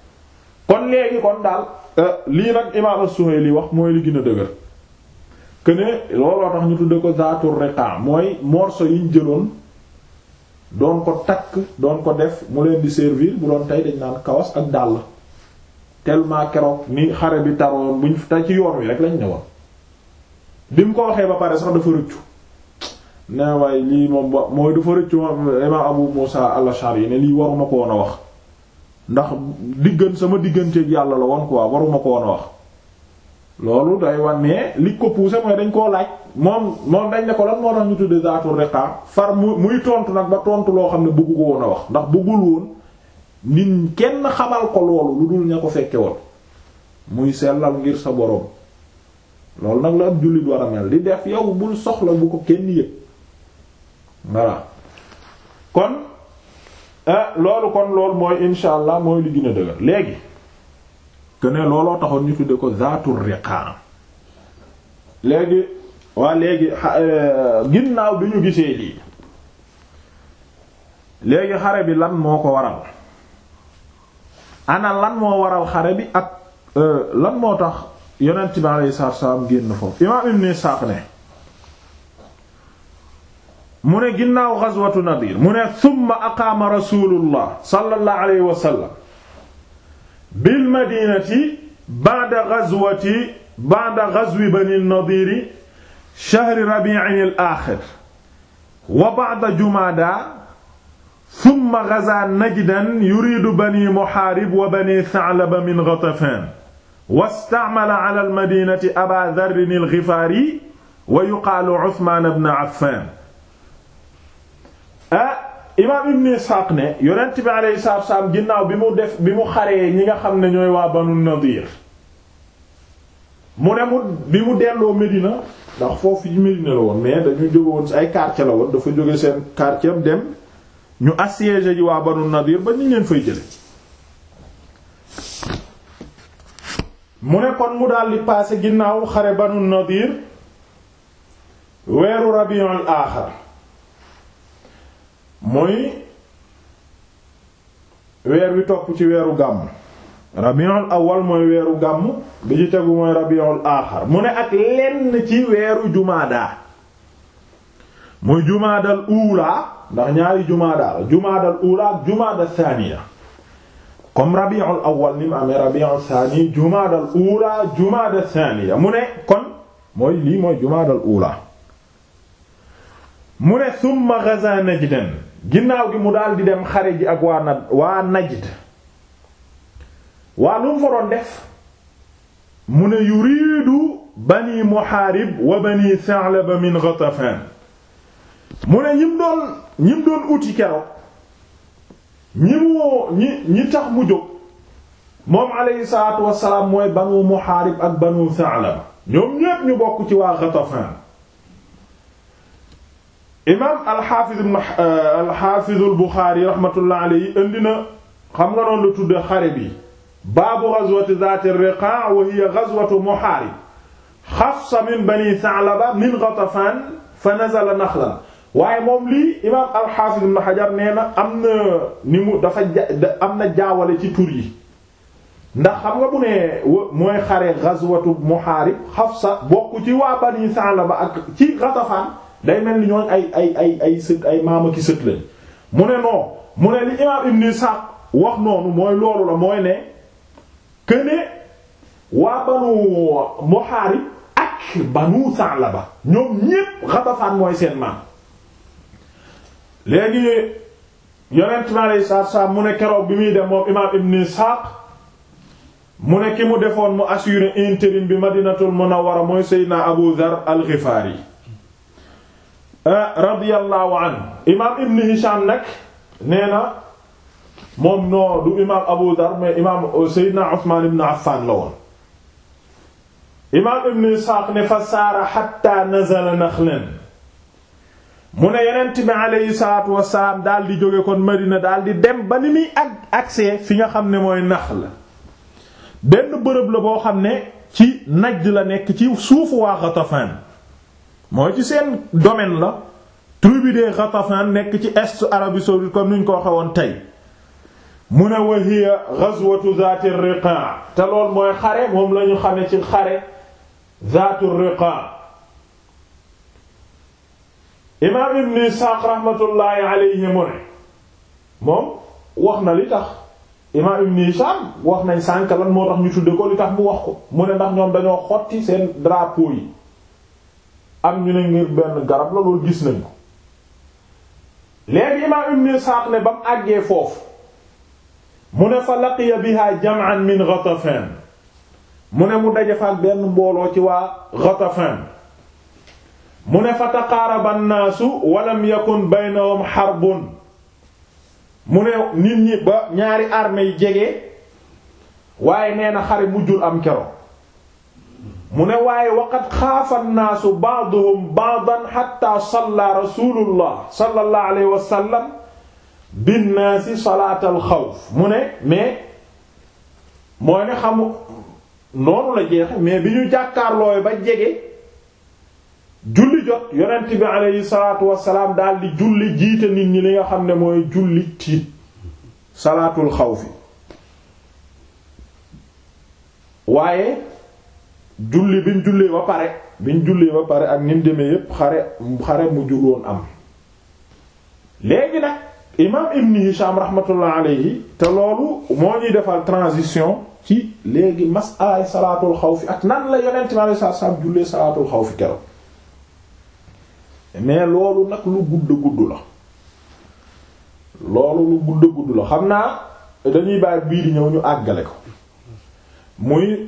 kon léegi kon daal lii nag imaam as-Suhayli wax mooy li gën a dëgër que ne looloo tax ñu tudde ko Zaatur Riqa mooy morceau yi ñu jëloon doon ko takk doon ko def mu leen di servir bu doon tey dañ naan kawas ak dàll. tellement keroog ni xare bi taroon buñ te ci yoon wi rek lañ ne woon bi mu ko waxee ba pare sax dafa rëccu ne waaye lii moom ba mooy dafa rëccu imam Abu Musa al-Ash'ari ne lii waruma ko woon a wax ndax diggan sama digganteeg yàlla la woon quoi waruma ko woon a wax loolu day wan ne li ko poussé mooy dañ koo laaj moom moom dañ ne ko lan moo tax ñu tudde Zaatur Riqa far mu muy tontu nag ba tontu loo xam ne bëggu ko woon a wax ndax bëggul woon nit kenn xamal ko loolu lu dul ña ko fekke woon muy sellal ngir sa boroom loolu nag la ab jullit war a mel di def yow bul soxla bu ko kenn yëg voilà kon loolu kon loolu mooy insha allah mooy li gën a dëgër léegi que ne looloo taxoon ñu tudde ko Zaatur Riqa léegi waa léegi ginnaaw bi ñu gisee lii léegi xare bi lan moo ko waral ana lan moo waral xare bi ak lan moo tax yonent bi alayhi salaatu salaam génn foofu imaam Ibn Isaaq ne mu ne ginnaaw ghazwatu Nadir mu ne thumma aqaama rasulullah sallallahu alayhi wa sallam bil madinati ba'da ghazwati ba'da ghazwi bani Nadir shahri rabi'in al-akhir wa ba'da jumada summa gaza najdan yuridu bani muhaarib wa bani sa'laba min ghatafan wasta'mala ala almadinati aba dharrin al-ghifaari wa yuqaalu usmaan ibn affaan ah imaam ibn isxaaq ne yonent bi alayhi salaatu wa salaam ginnaaw bi mu def bi mu xaree ñi nga xam ne ñooy waa banu nadiir mu ne mu bi mu delloo Medina ndax foofu yi Medina la woon mais dañu jóge woon ci ay quartier la woon dafa jóge seen quartier dem ñu assiégé ji waa banu nadir ba ñu leen fay jële mu ne kon mu daal di passé ginnaaw xare banu nadir weeru rabiul aaxar mooy weer wi topp ci weeru gàmm rabiul awal mooy weeru gàmm bi ci tegu mooy rabiul aaxar mu ne ak lenn ci weeru jumaada muy jumaadal uulaa ndax ñaari jumaada la jumaadal uulaa ak jumaada saaniya comme rabiul awal ni mu amee rabiul saani jumaadal uulaa jumaada saaniya mu ne kon mooy lii mooy jumaadal uulaa mu ne summa gaza najdan ginnaaw gi mu daal di dem xare ji ak waa na waa najd waa lu mu fa doon def mu ne yuriidu bani muhaarib wa bani sa'laba min ghatafan mu ne ñim doon ñim doon uti keroog ñi moo ñi ñi tax mu jóg moom alayhi salaatu wassalaam mooy banu muhaarib ak banu sa'laba ñoom ñépp ñu bokk ci waa ghatafan imaam alxaafiz alxaafiz albuxaari raxmatullah alayhi indi na xam nga noonu la tudde xare bi baabu gazwati zaati riqaa wa hiya gazwatu muhaarib xafsa min bani sa'laba min ghatafaan fa nazala naxlan waaye moom lii imaam al-Hafiz ibn Hajar nee na am na ni mu dafa ja am na jaawale ci tur yi ndax xam nga bu ne mooy xare ghazwatu Muharib Hafsa bokk ci waa Bani Sa'laba ak ci Ghatafan day mel ni ñooñ ay ay ay ay sët ay maama ki sët lañ mu ne non mu ne li imaam Ibn Ishaq wax noonu mooy loolu la mooy ne que ne waa Banu Muharib ak Banu Sa'laba ñoom ñépp Ghatafan mooy seen maam léegi yonent mi alayhi salaatu salaam mu ne keroog bi muy dem moom imaam Ibn Ishaq mu ne ki mu defoon mu assuré intérim bi Madinatul Munawwara mooy Seydina Abu Dhar al-Ghifari radiyallahu anhu imaam Ibn Hisham nag nee na moom noo du imaam Abu Dhar mais imaam Seydina Usmaan ibn Affan la woon imaam Ibn Ishaq ne fa saara hatta nazala Nakhlan mu ne yonent bi aleyhi salaatu wasalaam daal di jóge kon Madina daal di dem ba ni muy ak accès fi nga xam ne mooy Naxl benn bërëb la boo xam ne ci Najd la nekk ci suufu waa Ghatafan mooy ci seen domaine la tribu de Ghatafan nekk ci est Arabie saoudite comme ni ñu ko waxe woon tey mu ne wa hiya ghazwatu zaati riqa te lool mooy xare moom la ñu xame ci xare zaatu riqa imaam ibn Isaaq rahmatullahi alayhi mu ne moom wax na li tax imaam ibn Hisham wax nañ sànk lan moo tax ñu tudde ko li tax mu wax ko mu ne ndax ñoom dañoo xotti seen drapeau yi am ñu ne ngir benn garab la loolu gis nañ ko léegi imaam ibn Isaaq ne ba mu àggee foofu mu ne fa laqiya biha jam'an min Ghatafan mu ne mu daje fa ak benn mbooloo ci waa Ghatafan mu ne fa taqaaraba nnaasu walam yakun baynahum xarbun mu ne nit ñi ba ñaari armée yi jege waaye nee na xare mujjul am kero mu ne waaye waqad xaafa nnaasu ba'duhum ba'dan xatta salla rasulullah sallallahu alayhi wa sallam binnaasi salaatal xawf mu ne mais mooy ne xamu noonu la jeexe mais bi ñu jàkkaarlooy ba jege julli jot yonent bi aleyhi salaatu wasalaam daal di julli jiite nit ñi li nga xam ne mooy julli tiit salaatul xawfi waaye julli biñ jullee ba pare biñ jullee ba pare ak nim demee yépp xare xare mu juloon am léegi nag imaam ibn Hisham rahmatullah alayhi te loolu moo ñuy defal transition ci léegi masalaay salaatul xawfi ak nan la yonent bi aleyhi salaatu wasalaam jullee salaatul xawfi keroog mais loolu nag lu gudd gudd la loolu lu gudd gudd la xam naa dañuy bàyyi bii di ñëw ñu àggale ko muy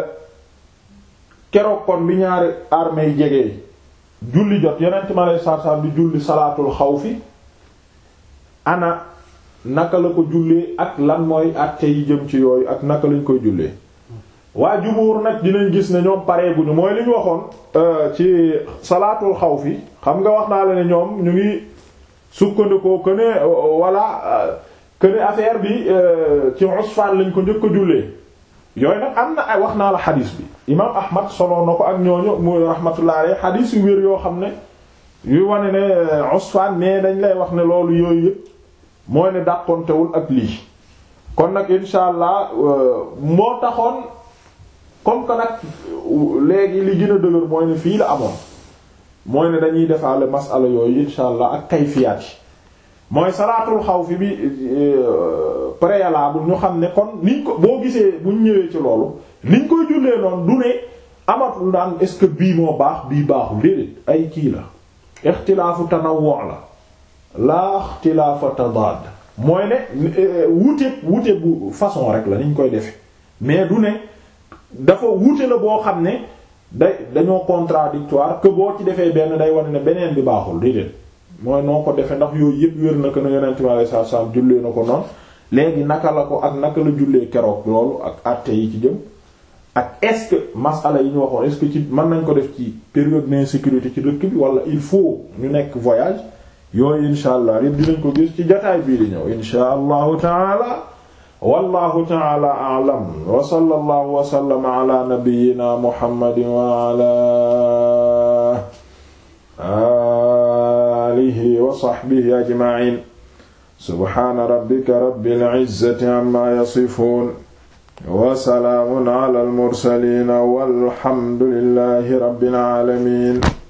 keroog kon bi ñaari armée yi jege julli jot yonent ma lay sarsam bi julli salaatul xawfi ana naka la ko jullee ak lan mooy àtte yi jëm ci yooyu ak naka lañ koy jullee waa jumuur nag dinañ gis ne ñoom pareeguñu mooy li ñu waxoon ci salaatul xawfi xam nga wax naa la ne ñoom ñu ngi sukkandikoo que ne walla que ne affaire bi ci Usfaan lañ ko njëkk a jullee yooyu nag am na ay wax naa la xadiis bi imaam Ahmad solo na ko ak ñooñu muy rahmatullah alayhi xadiis yu wér yoo xam ne yuy wane ne Usfaan mais dañ lay wax ne loolu yooyu yëpp mooy ne dàqontewul ak lii kon nag insha allah moo taxoon comme que nag léegi li gën a dëgër mooy ne fii la amoon mooy ne dañuy defaale masala yooyu insha allah ak kayfiyaat yi mooy salaatul xawfi bi préalable ñu xam ne kon niñ ko boo gisee buñ ñëwee ci loolu niñ koy jullee noonu du ne amatul daan est-ce que bii moo baax bii baaxul déedéet ay kii la ixtilaafu tanawwu la laa ixtilaafa tadaad mooy ne wuute wuute bu façon rek la niñ koy defe mais du ne dafa wuute la boo xam ne day dañoo contradictoire que boo ci defee benn day wane ne beneen bi baaxul déedéet mooy noo ko defee ndax yooyu yëpp wér na ko ne yonent bi alayhi salaatu salaam jullee na ko noonu léegi naka la ko ak naka la jullee keroog loolu ak àtte yi ci jëm ak est-ce que masala yi ñu waxoon est-ce que ci mën nañ ko def ci période d'insécurité ci dëkk bi wala il faut ñu nekk voyage yooyu insha allah yëpp dinañ ko gis ci jotaay bii di ñëw insha allahu taala wallahu taala a'lam wa sallallahu wa sallama ala nabiyyina muhammadin wa ala aalihi wa sahbihi ajmaciin subhaana rabbika rabbil izzati amma yasifuun wa salaamun alal mursaliin walhamdu lillaahi rabbil aalamiin